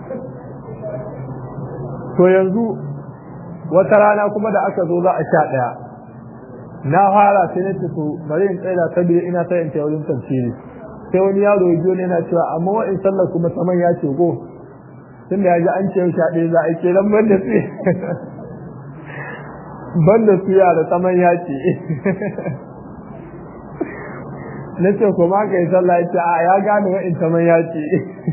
to yanzu wata rana kuma da aka zo za a sha ɗaya na fara sai na to bari in tsaya saboda ina ta yin wurin tafsiri sai wani yaro ya biyo ne yana cewa amma wa'in sallar kuma saman ya ce go tunda ya ji an ce sha ɗaya za a yi kenan ban da su ban da su yara saman ya ce na ce kuma ka yi sallah ya ce a ya gane wa'in saman ya ce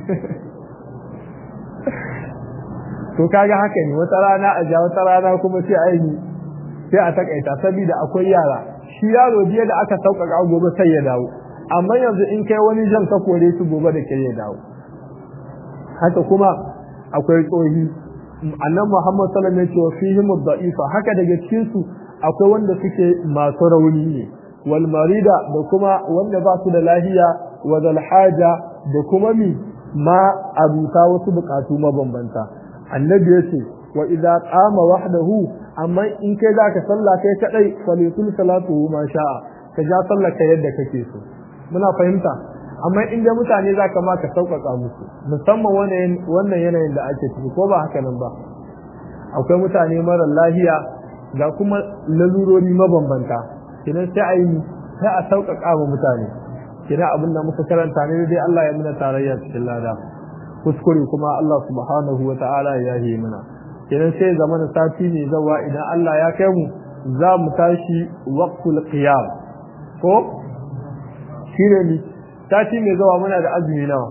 to kaga haka ne wata rana a ja wata rana kuma sai aini sai a takaita saboda akwai yara shi yaro jiya da aka sauƙaƙa gobe sai ya dawo amma yanzu in kai wani jan ka kore su gobe da kai ya dawo haka kuma akwai tsohi annan Muhammad sallallahu alaihi wasallam ya ce wa fihim ad-da'ifa haka daga cikin su akwai wanda suke masu rauni ne wal marida da kuma wanda ba su da lahiya wa zal haja da kuma mi ma abuta wasu bukatu mabambanta annabi ya ce wa idza qama wahdahu amma in kai zaka salla kai kadai falitul salatu ma sha'a ka ja sallar ka yadda kake so muna fahimta amma in da mutane zaka ma ka sauƙaƙa musu musamman wannan wannan yanayin da ake ciki ko ba haka nan ba akwai mutane mara lahiya ga kuma lalurori mabambanta kinan sai a yi sai a sauƙaƙa wa mutane kina abin da muka karanta ne dai Allah ya muna tarayya cikin lada kuskure kuma Allah subhanahu wa ta'ala ya yi mana kenan sai zaman sati ne zawa idan Allah ya kai mu za mu tashi waqtul qiyam ko shine ni sati ne zawa muna da azumi nawa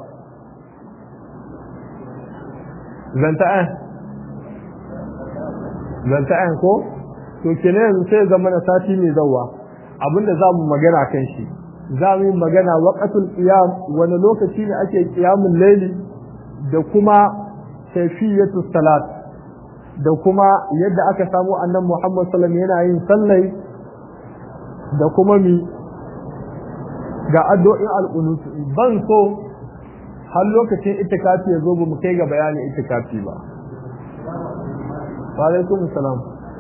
zanta an zanta an ko to kenan yanzu sai zaman sati ne zawa abinda za mu magana kan shi za mu yi magana waqtul qiyam wani lokaci ne ake qiyamul layli da kuma kaifiyatu salat da kuma yadda aka samu annan Muhammad sallallahu alaihi yana yin sallai da kuma mi ga addu'o'in al-qunut ban so har lokacin itikafi ya zo ba mu kai ga bayanin itikafi ba wa alaikum salam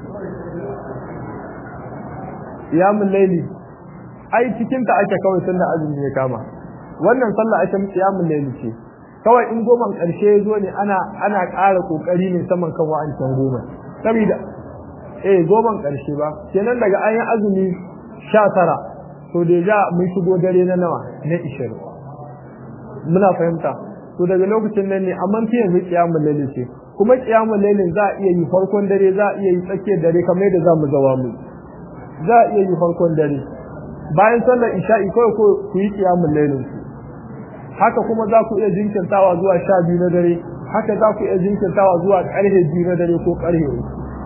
qiyamul layli ai cikin ta ake kawai tunda azumi ya kama wannan sallah ake qiyamul layli ce kawai in goman ƙarshe ya zo ne ana ana ƙara ƙoƙari ne saman kan wa'ancan goma saboda eh goman ƙarshe ba kenan daga an yi azumi sha tara to da ja mun shigo dare na nawa na ishirin muna fahimta to daga lokacin nan ne amma fi yanzu kiyamul laili ce kuma kiyamul lailin za a iya yi farkon dare za a iya yi tsakiyar dare kamar yadda za mu zawa mu za a iya yi farkon dare bayan sallar isha'i kawai ko ku yi kiyamul lailin ku haka kuma za ku iya jinkirtawa zuwa sha biyu na dare haka za ku iya jinkirtawa zuwa karhe biyu na dare ko karhe uku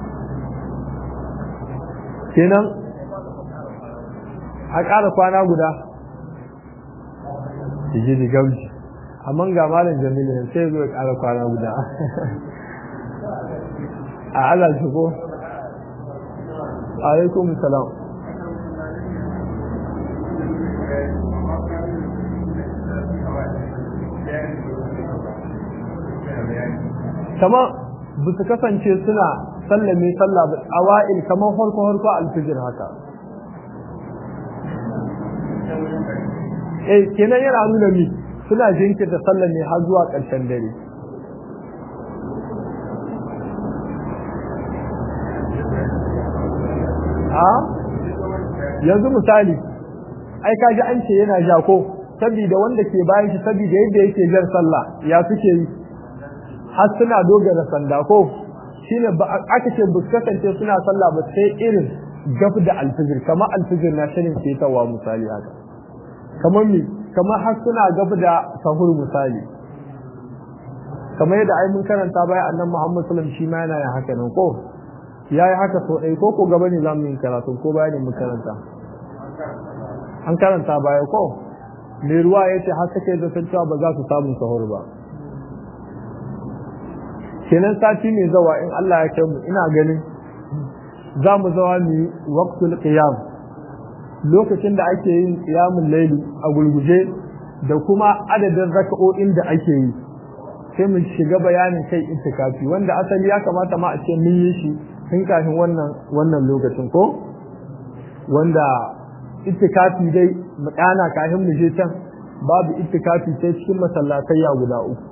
kenan a ƙara kwana guda ji da gamji amma ga malam jamilu ne sai zai ƙara kwana guda a Allah shi ko alaikum salam kama ba su kasance suna sallame sallah ba awa'il kamar harko harko alfijir haka eh kenan yana nuna mi suna jinkirta sallah ne har zuwa ƙarshen dare a yanzu misali ai kaji an ce yana ja ko saboda wanda ke bayan shi saboda yadda yake jan sallah ya suke yi har suna dogara sanda ko shine ba aka ce bu kasance suna sallah ba sai irin gaf da alfijir kamar alfijir na shirin fetawa misali haka kamar mi kamar har suna gaf da sahur misali kamar yadda ai mun karanta baya annan Muhammad sallallahu alaihi wasallam shi ma yana yin haka nan ko yayi haka so dai ko ko gaba ne zamu yin karatu ko baya ne mun karanta an karanta baya ko me ruwa yace har take da san cewa ba za su samu sahur ba kenan sati mai zawa in Allah ya kai mu ina ganin za mu zawa mu yi waqtul qiyam lokacin da ake yin qiyamul layli a gulguje da kuma adadin raka'o'in da ake yi sai mu shiga bayanin kai itikafi wanda asali ya kamata ma a ce mun yi shi tun kafin wannan wannan lokacin ko wanda itikafi dai mu kana kafin mu je can babu itikafi sai cikin masallatai guda uku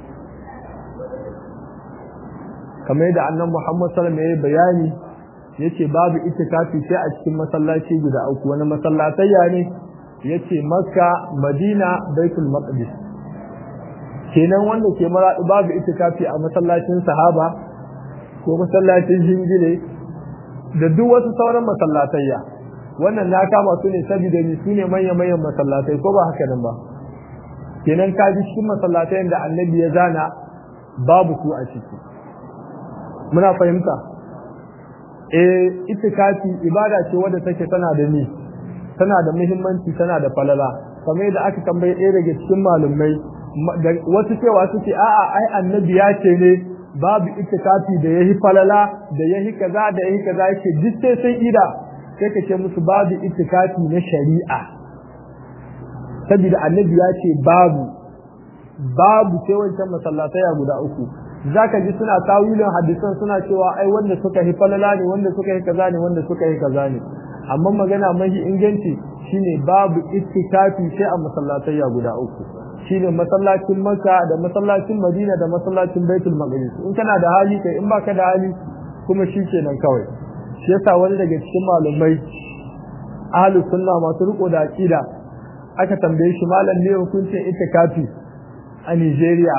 kamar yadda annan Muhammad sallallahu alaihi wasallam bayani yace babu itikafi sai a cikin masallaci guda uku wani masallatayya ne yace Makka Madina Baitul Maqdis kenan wanda ke maradu babu itikafi a masallacin sahaba ko masallacin jingile da duk wasu sauran masallatayya wannan na kama su ne saboda ni su ne manyan manyan masallatai ko ba haka nan ba kenan ka ji cikin masallatayen da annabi ya zana babu su a ciki muna fahimta eh itikafi ibada ce wadda take tana da ni tana da muhimmanci tana da falala kamar yadda aka tambaye ɗaya daga cikin malumai wasu cewa suke a'a ai annabi ya ce ne babu itikafi da yahi falala da yahi kaza da yahi kaza yake duk sai sai ida sai ka ce musu babu itikafi na shari'a saboda annabi ya ce babu babu sai wancan masallatai guda uku zaka ji suna tawilin hadisan suna cewa ai wanda suka yi falala ne wanda suka yi kaza ne wanda suka yi kaza ne amma magana mahi inganci shine babu ittikafi sai a masallatai guda uku shine masallacin Makka da masallacin Madina da masallacin Baitul Maqdis in kana da hali kai in baka da hali kuma shikenan kawai shi yasa wani daga cikin malumai ahlus sunna masu riko da aqida aka tambaye shi malam ne hukuncin ittikafi a Nigeria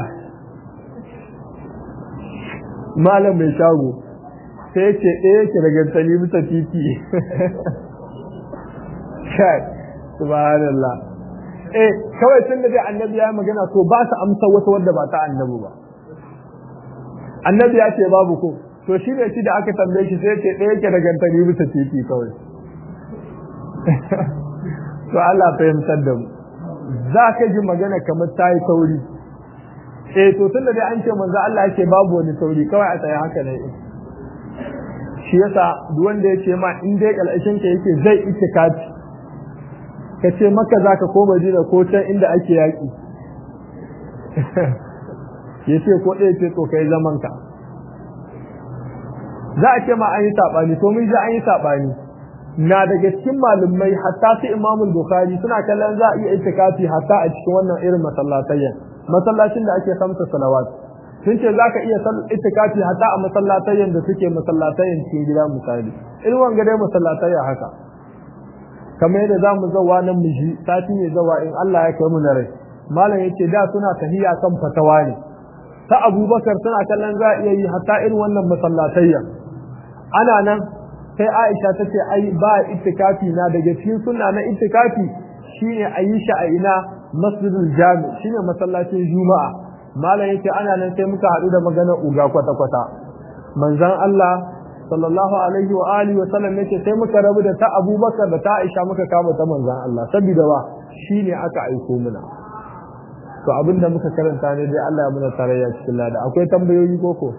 malam mai shago sai ya ce ɗaya ke daga tsali bisa titi kai subhanallah eh kawai tun da dai annabi ya magana to ba su amsa wata wadda ba ta annabi ba annabi ya ce babu ko to shi ne shi da aka tambaye shi sai ya ce ɗaya ke daga tsali bisa titi kawai to Allah fahimtar da mu za ka ji magana kamar ta yi sauri eh to tunda dai an ce manzo Allah yake babu wani sauri kawai a tsaye haka ne shi yasa duk wanda ya ce ma in dai kalashin ka yake zai itikafi ka ce maka zaka ko Madina ko can inda ake yaki yace ko ɗaya ce to kai zaman ka za a ce ma an yi sabani to mun ji an yi sabani na daga cikin malumai hatta su Imam Bukhari suna kallon za a iya itikafi hatta a cikin wannan irin masallatayyan masallacin da ake samsa salawat sun ce za ka iya itikafi hatta a masallatayen da suke masallatayen cikin gida misali in wanga dai masallatayya haka kamar yadda za mu zawa nan mu ji sati ne zawa in Allah ya kai mu na rai malam yace da suna tahiya kan fatawa ne ta Abubakar suna kallon za a iya yi hatta irin wannan masallatayya ana nan sai Aisha ta ce ai ba itikafi na daga cikin sunna na itikafi shine a yi shi a ina masjidul jami shine masallacin juma'a malam yace ana nan sai muka haɗu da maganar uga kwata kwata manzon Allah sallallahu alaihi wa alihi wa sallam yace sai muka rabu da ta Abubakar da ta Aisha muka kama ta manzon Allah saboda wa shine aka aiko muna to abinda muka karanta ne dai Allah ya muna tarayya cikin lada akwai tambayoyi koko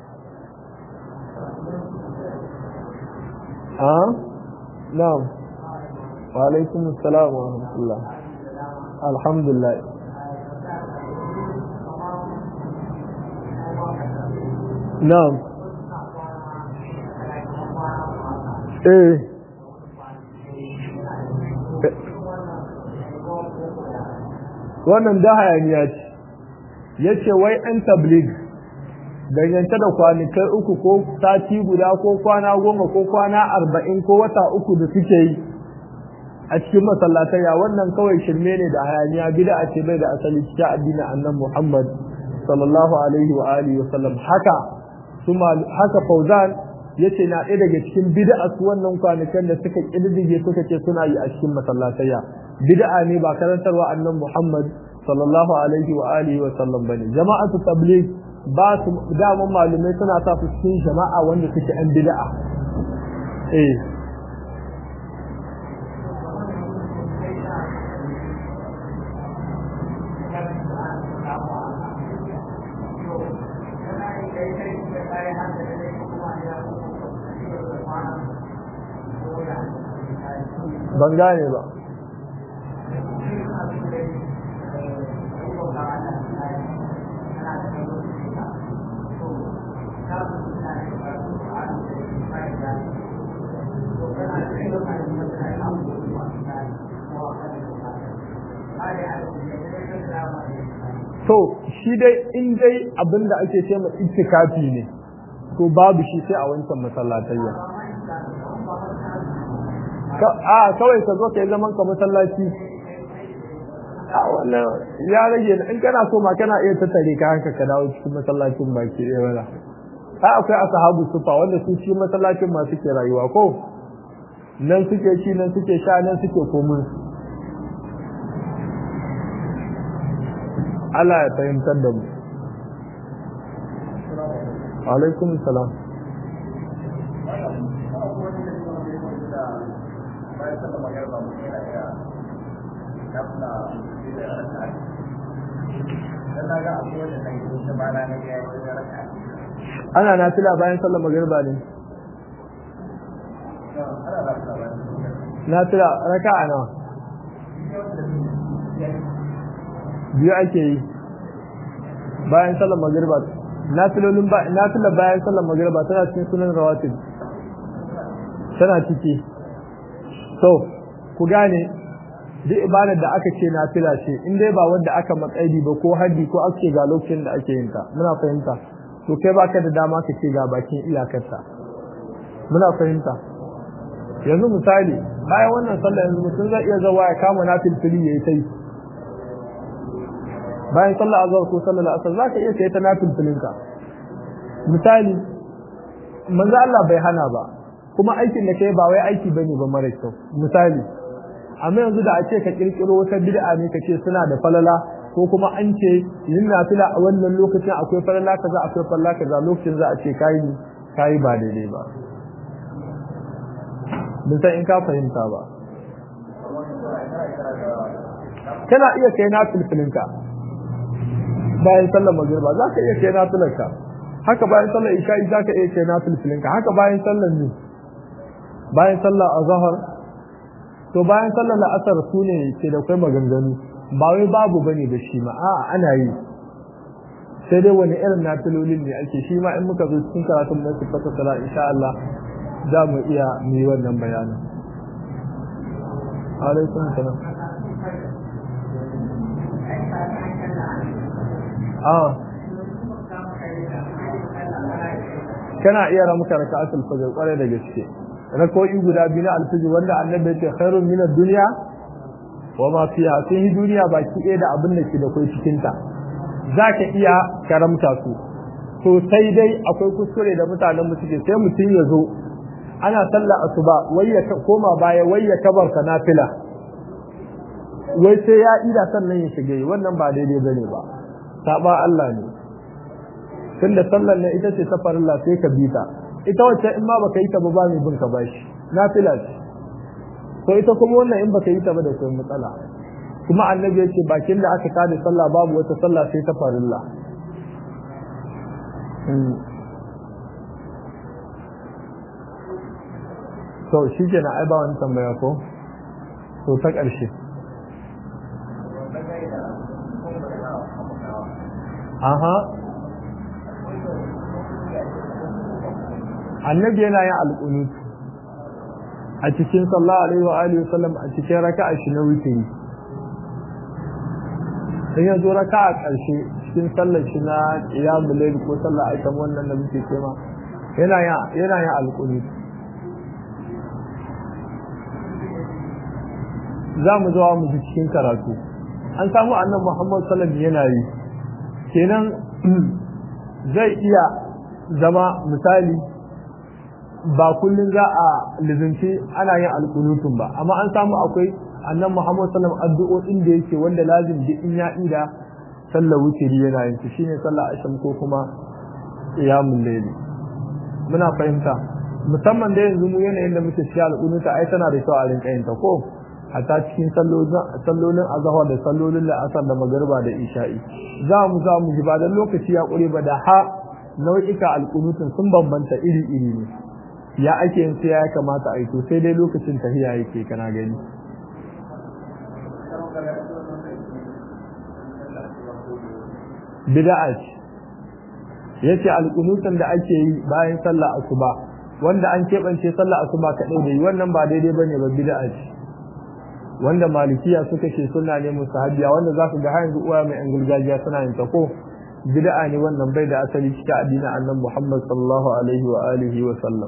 a na'am wa alaikum assalam wa rahmatullah alhamdulillah na'am eh wannan da hayaniya ce yace wai an tablig dangance da kwanikai uku ko sati guda ko kwana goma ko kwana arba'in ko wata uku da suke yi a cikin masallataya wannan kawai shirme ne da hayaniya bida a ce bai da asali cikin addinin annan muhammad sallallahu alaihi wa alihi wa sallam haka haka fauzan yace na ɗaya daga cikin bid'a su wannan kwanakan da suka kididdige suka ce suna yi a cikin masallataya bid'a ne ba karantarwa annan Muhammad sallallahu alaihi wa alihi wa sallam bane jama'atu tabligh ba su daman malumai suna sa su cikin jama'a wanda suke an bid'a eh ban gane ba to shi dai in dai abin da ake ce ma itikafi ne to babu shi sai a wancan masallatayya a kawai ka zo ka yi zaman ka masallaci a wannan ya rage in kana so ma kana iya tattare ka hanka ka dawo cikin masallacin baki ɗaya wala ai akwai ashabu sufa wanda su cikin masallacin ma suke rayuwa ko nan suke ci nan suke sha nan suke komin Allah ya fahimtar da mu alaikum salam ana nafila bayan sallar magriba ne nafila raka'a nawa biyu ake yi bayan sallar magriba nafilolin ba nafila bayan sallar magriba tana cikin sunan rawatib tana ciki so ku gane duk ibadar da aka ce nafila ce in dai ba wanda aka matsayi ba ko haddi ko ake ga lokacin da ake yin ta muna fahimta to kai baka da dama ka ce ga bakin iyakarta muna fahimta yanzu misali bayan wannan sallah yanzu mutum zai iya zawa ya kama nafil fili yayi tai bayan sallah azhar ko sallah asar zaka iya kai ta nafil filinka misali manzo Allah bai hana ba kuma aikin da kai ba wai aiki bane ba mara kyau misali amma yanzu da a ce ka kirkiro wata bid'a ne ka ce suna da falala ko kuma an ce yin nafila a wannan lokacin akwai falala kaza akwai falala kaza lokacin za a ce kai kai ba daidai ba mun san in ka fahimta ba kana iya kai na filfilinka bayan sallar magriba za ka iya kai na filarka haka bayan sallar isha'i za ka iya kai na filfilinka haka bayan sallar ne bayan sallar azhar to bayan sallar la'asar su ne ke da kai maganganu ba wai babu bane da shi ma a'a ana yi sai dai wani irin nafilolin ne ake shi ma in muka zo cikin karatun na sifata sala insha Allah za mu iya mu yi wannan bayanin alaikum salam ah kana iya ramuka raka'atul fajr kware da gaske rako'i guda biyu na alfijir wanda annabi ya ce khairun min ad-dunya wa ma fiha sun yi duniya baki ɗaya da abin da ke da kai cikin ta zaka iya karamta su to sai dai akwai kuskure da mutanen mu suke sai mutum ya zo ana sallah asuba wai ya koma baya wai ya kabarta nafila wai sai ya ida sannan ya shige wannan ba daidai bane ba saba Allah ne tunda sallar ne ita ce ta farilla sai ka bi ta ita wacce in ma baka yi ta ba ba mai bin ka bashi nafila ce to ita kuma wannan in baka yi ta ba da kai matsala kuma annabi ya ce bakin da aka tada sallah babu wata sallah sai ta farilla to shi ke na ai ba wani tambaya ko to ta ƙarshe aha annabi yana yin alƙunutu a cikin sallallahu alaihi wa alihi wasallam a cikin raka'a shi na witiri sai ya zo raka'a ƙarshe cikin sallar shi na qiyamul layl ko sallar aikan wannan da muke cewa yana yin yana yin alƙunutu za mu zuwa mu ji cikin karatu an samu annan muhammad sallam yana yi kenan zai iya zama misali ba kullum za a lizinci ana yin alkunutun ba amma an samu akwai annan muhammad sallam addu'o'in da yake wanda lazim duk in ya ida sallar wutiri yana yin su shine sallar asham ko kuma qiyamul layl muna fahimta musamman da yanzu mu yanayin da muke cikin alkunuta ai tana da kyau a rinka yin ta ko hatta cikin sallolin azahar da sallolin la'asar da magarba da isha'i za mu za mu ji ba dan lokaci ya ƙure ba da ha nau'ika alƙunutun sun bambanta iri-iri ne ya ake yin sai ya kamata a yi to sai dai lokacin tahiya yake kana gani bid'a ce yace alƙunutun da ake yi bayan sallah asuba wanda an keɓance sallah asuba kaɗai da yi wannan ba daidai bane ba bid'a ce wanda malikiya suka ce suna ne musahabiya wanda za ku ga har yanzu uwa mai yan gargajiya suna yin ta ko bid'a ne wannan bai da asali cikin addinin annabi Muhammad sallallahu alaihi wa alihi wa sallam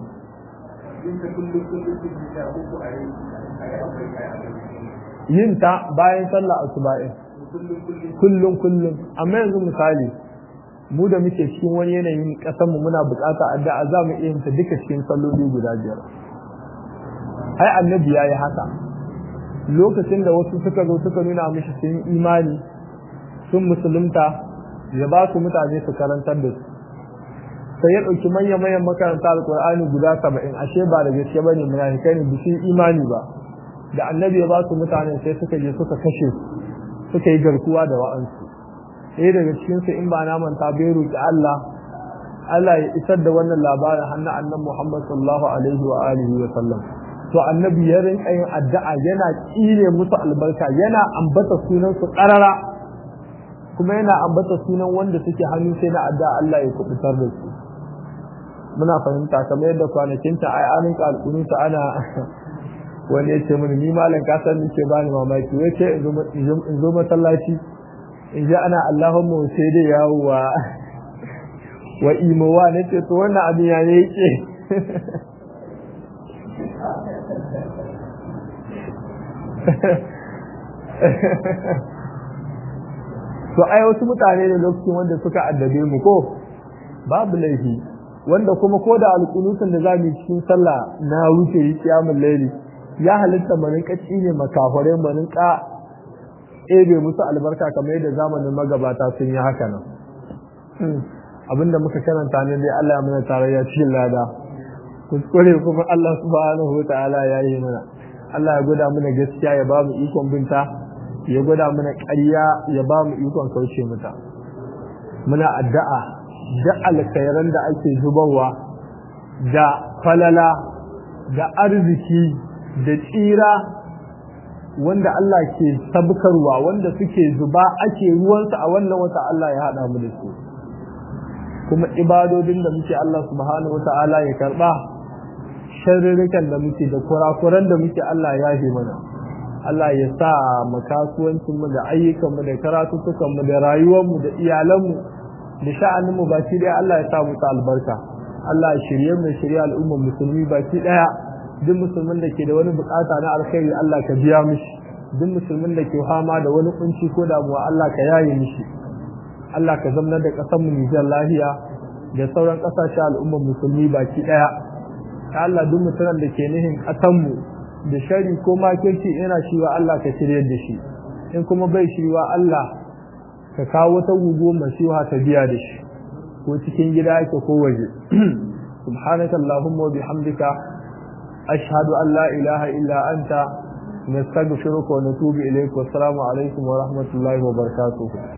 yin ta bayan sallah asuba'in kullum kullum amma yanzu misali mu da muke cikin wani yanayin kasan mu muna bukata addu'a za mu iya yin ta duka cikin salloli guda biyar ai annabi yayi haka lokacin da wasu suka zo suka nuna mishi sun imani sun musulunta ya ba su mutane su karantar da su sai ya ɗauki manya manyan makaranta alƙur'ani guda saba'in ashe ba da gaske ba ne munafikai ne bisu imani ba da annabi ya ba su mutane sai suka je suka kashe su suka yi garkuwa da wa'ansu ɗaya daga cikinsu in ba na manta bai roƙi Allah Allah ya isar da wannan labarin hannun annan Muhammad sallallahu alaihi wa alihi wa sallam to annabi ya rinka yin addu'a yana tsire musu albarka yana ambata sunan su karara kuma yana ambata sunan wanda suke hannu sai na addu'a Allah ya kubutar da su muna fahimta kamar yadda kwanakin ta ai anin kalkunuta ana wani ya ce mini ni malam ka san nake bani mamaki wai ce in zo masallaci in ji ana Allahumma sai dai yawo wa wa imowa nace to wannan abin ya ne yake to ai wasu mutane ne lokacin wanda suka addabe mu ko babu laifi wanda kuma ko da alƙunutun da zamu yi cikin sallah na wuce yi kiyamul laili ya halitta mu rinka ne makahore mu rinka ebe musu albarka kamar yadda zamanin magabata sun yi haka nan abinda muka karanta ne dai Allah ya mana tarayya cikin lada kuskure kuma Allah subhanahu wa ta'ala ya yi mana Allah ya gwada mana gaskiya ya ba mu ikon binta ya gwada mana ƙarya ya ba mu ikon kauce mata muna addu'a da alkhairan da ake zubarwa da falala da arziki da tsira wanda Allah ke sabkarwa wanda suke zuba ake ruwansa a wannan wata Allah ya haɗa mu da su kuma ibadodin da muke Allah subhanahu wa ta'ala ya karɓa sharurrukan da muke da kurakuran da muke Allah ya yi mana Allah ya sa mu kasuwancin mu da ayyukan mu da karatutukan mu da rayuwar mu da iyalan mu da sha'anin mu baki daya Allah ya sa mu ta albarka Allah ya shirye mu shirye al'ummar musulmi baki daya duk musulmin da ke da wani bukata na alkhairi Allah ka biya mishi duk musulmin da ke fama da wani kunci ko damuwa Allah ka yaye mishi Allah ka zamanar da kasar mu Nijar lafiya da sauran kasashe al'ummar musulmi baki daya ya Allah duk mutumin da ke nihin ƙasanmu da shari ko makirci ina shi wa Allah ka shirye da shi in kuma bai shi wa Allah ka kawo ta gugu masiha ta biya da shi ko cikin gida yake ko waje subhanaka allahumma wa bihamdika ashhadu an la ilaha illa anta nastaghfiruka wa natubu ilayk wa assalamu alaikum wa rahmatullahi wa barakatuh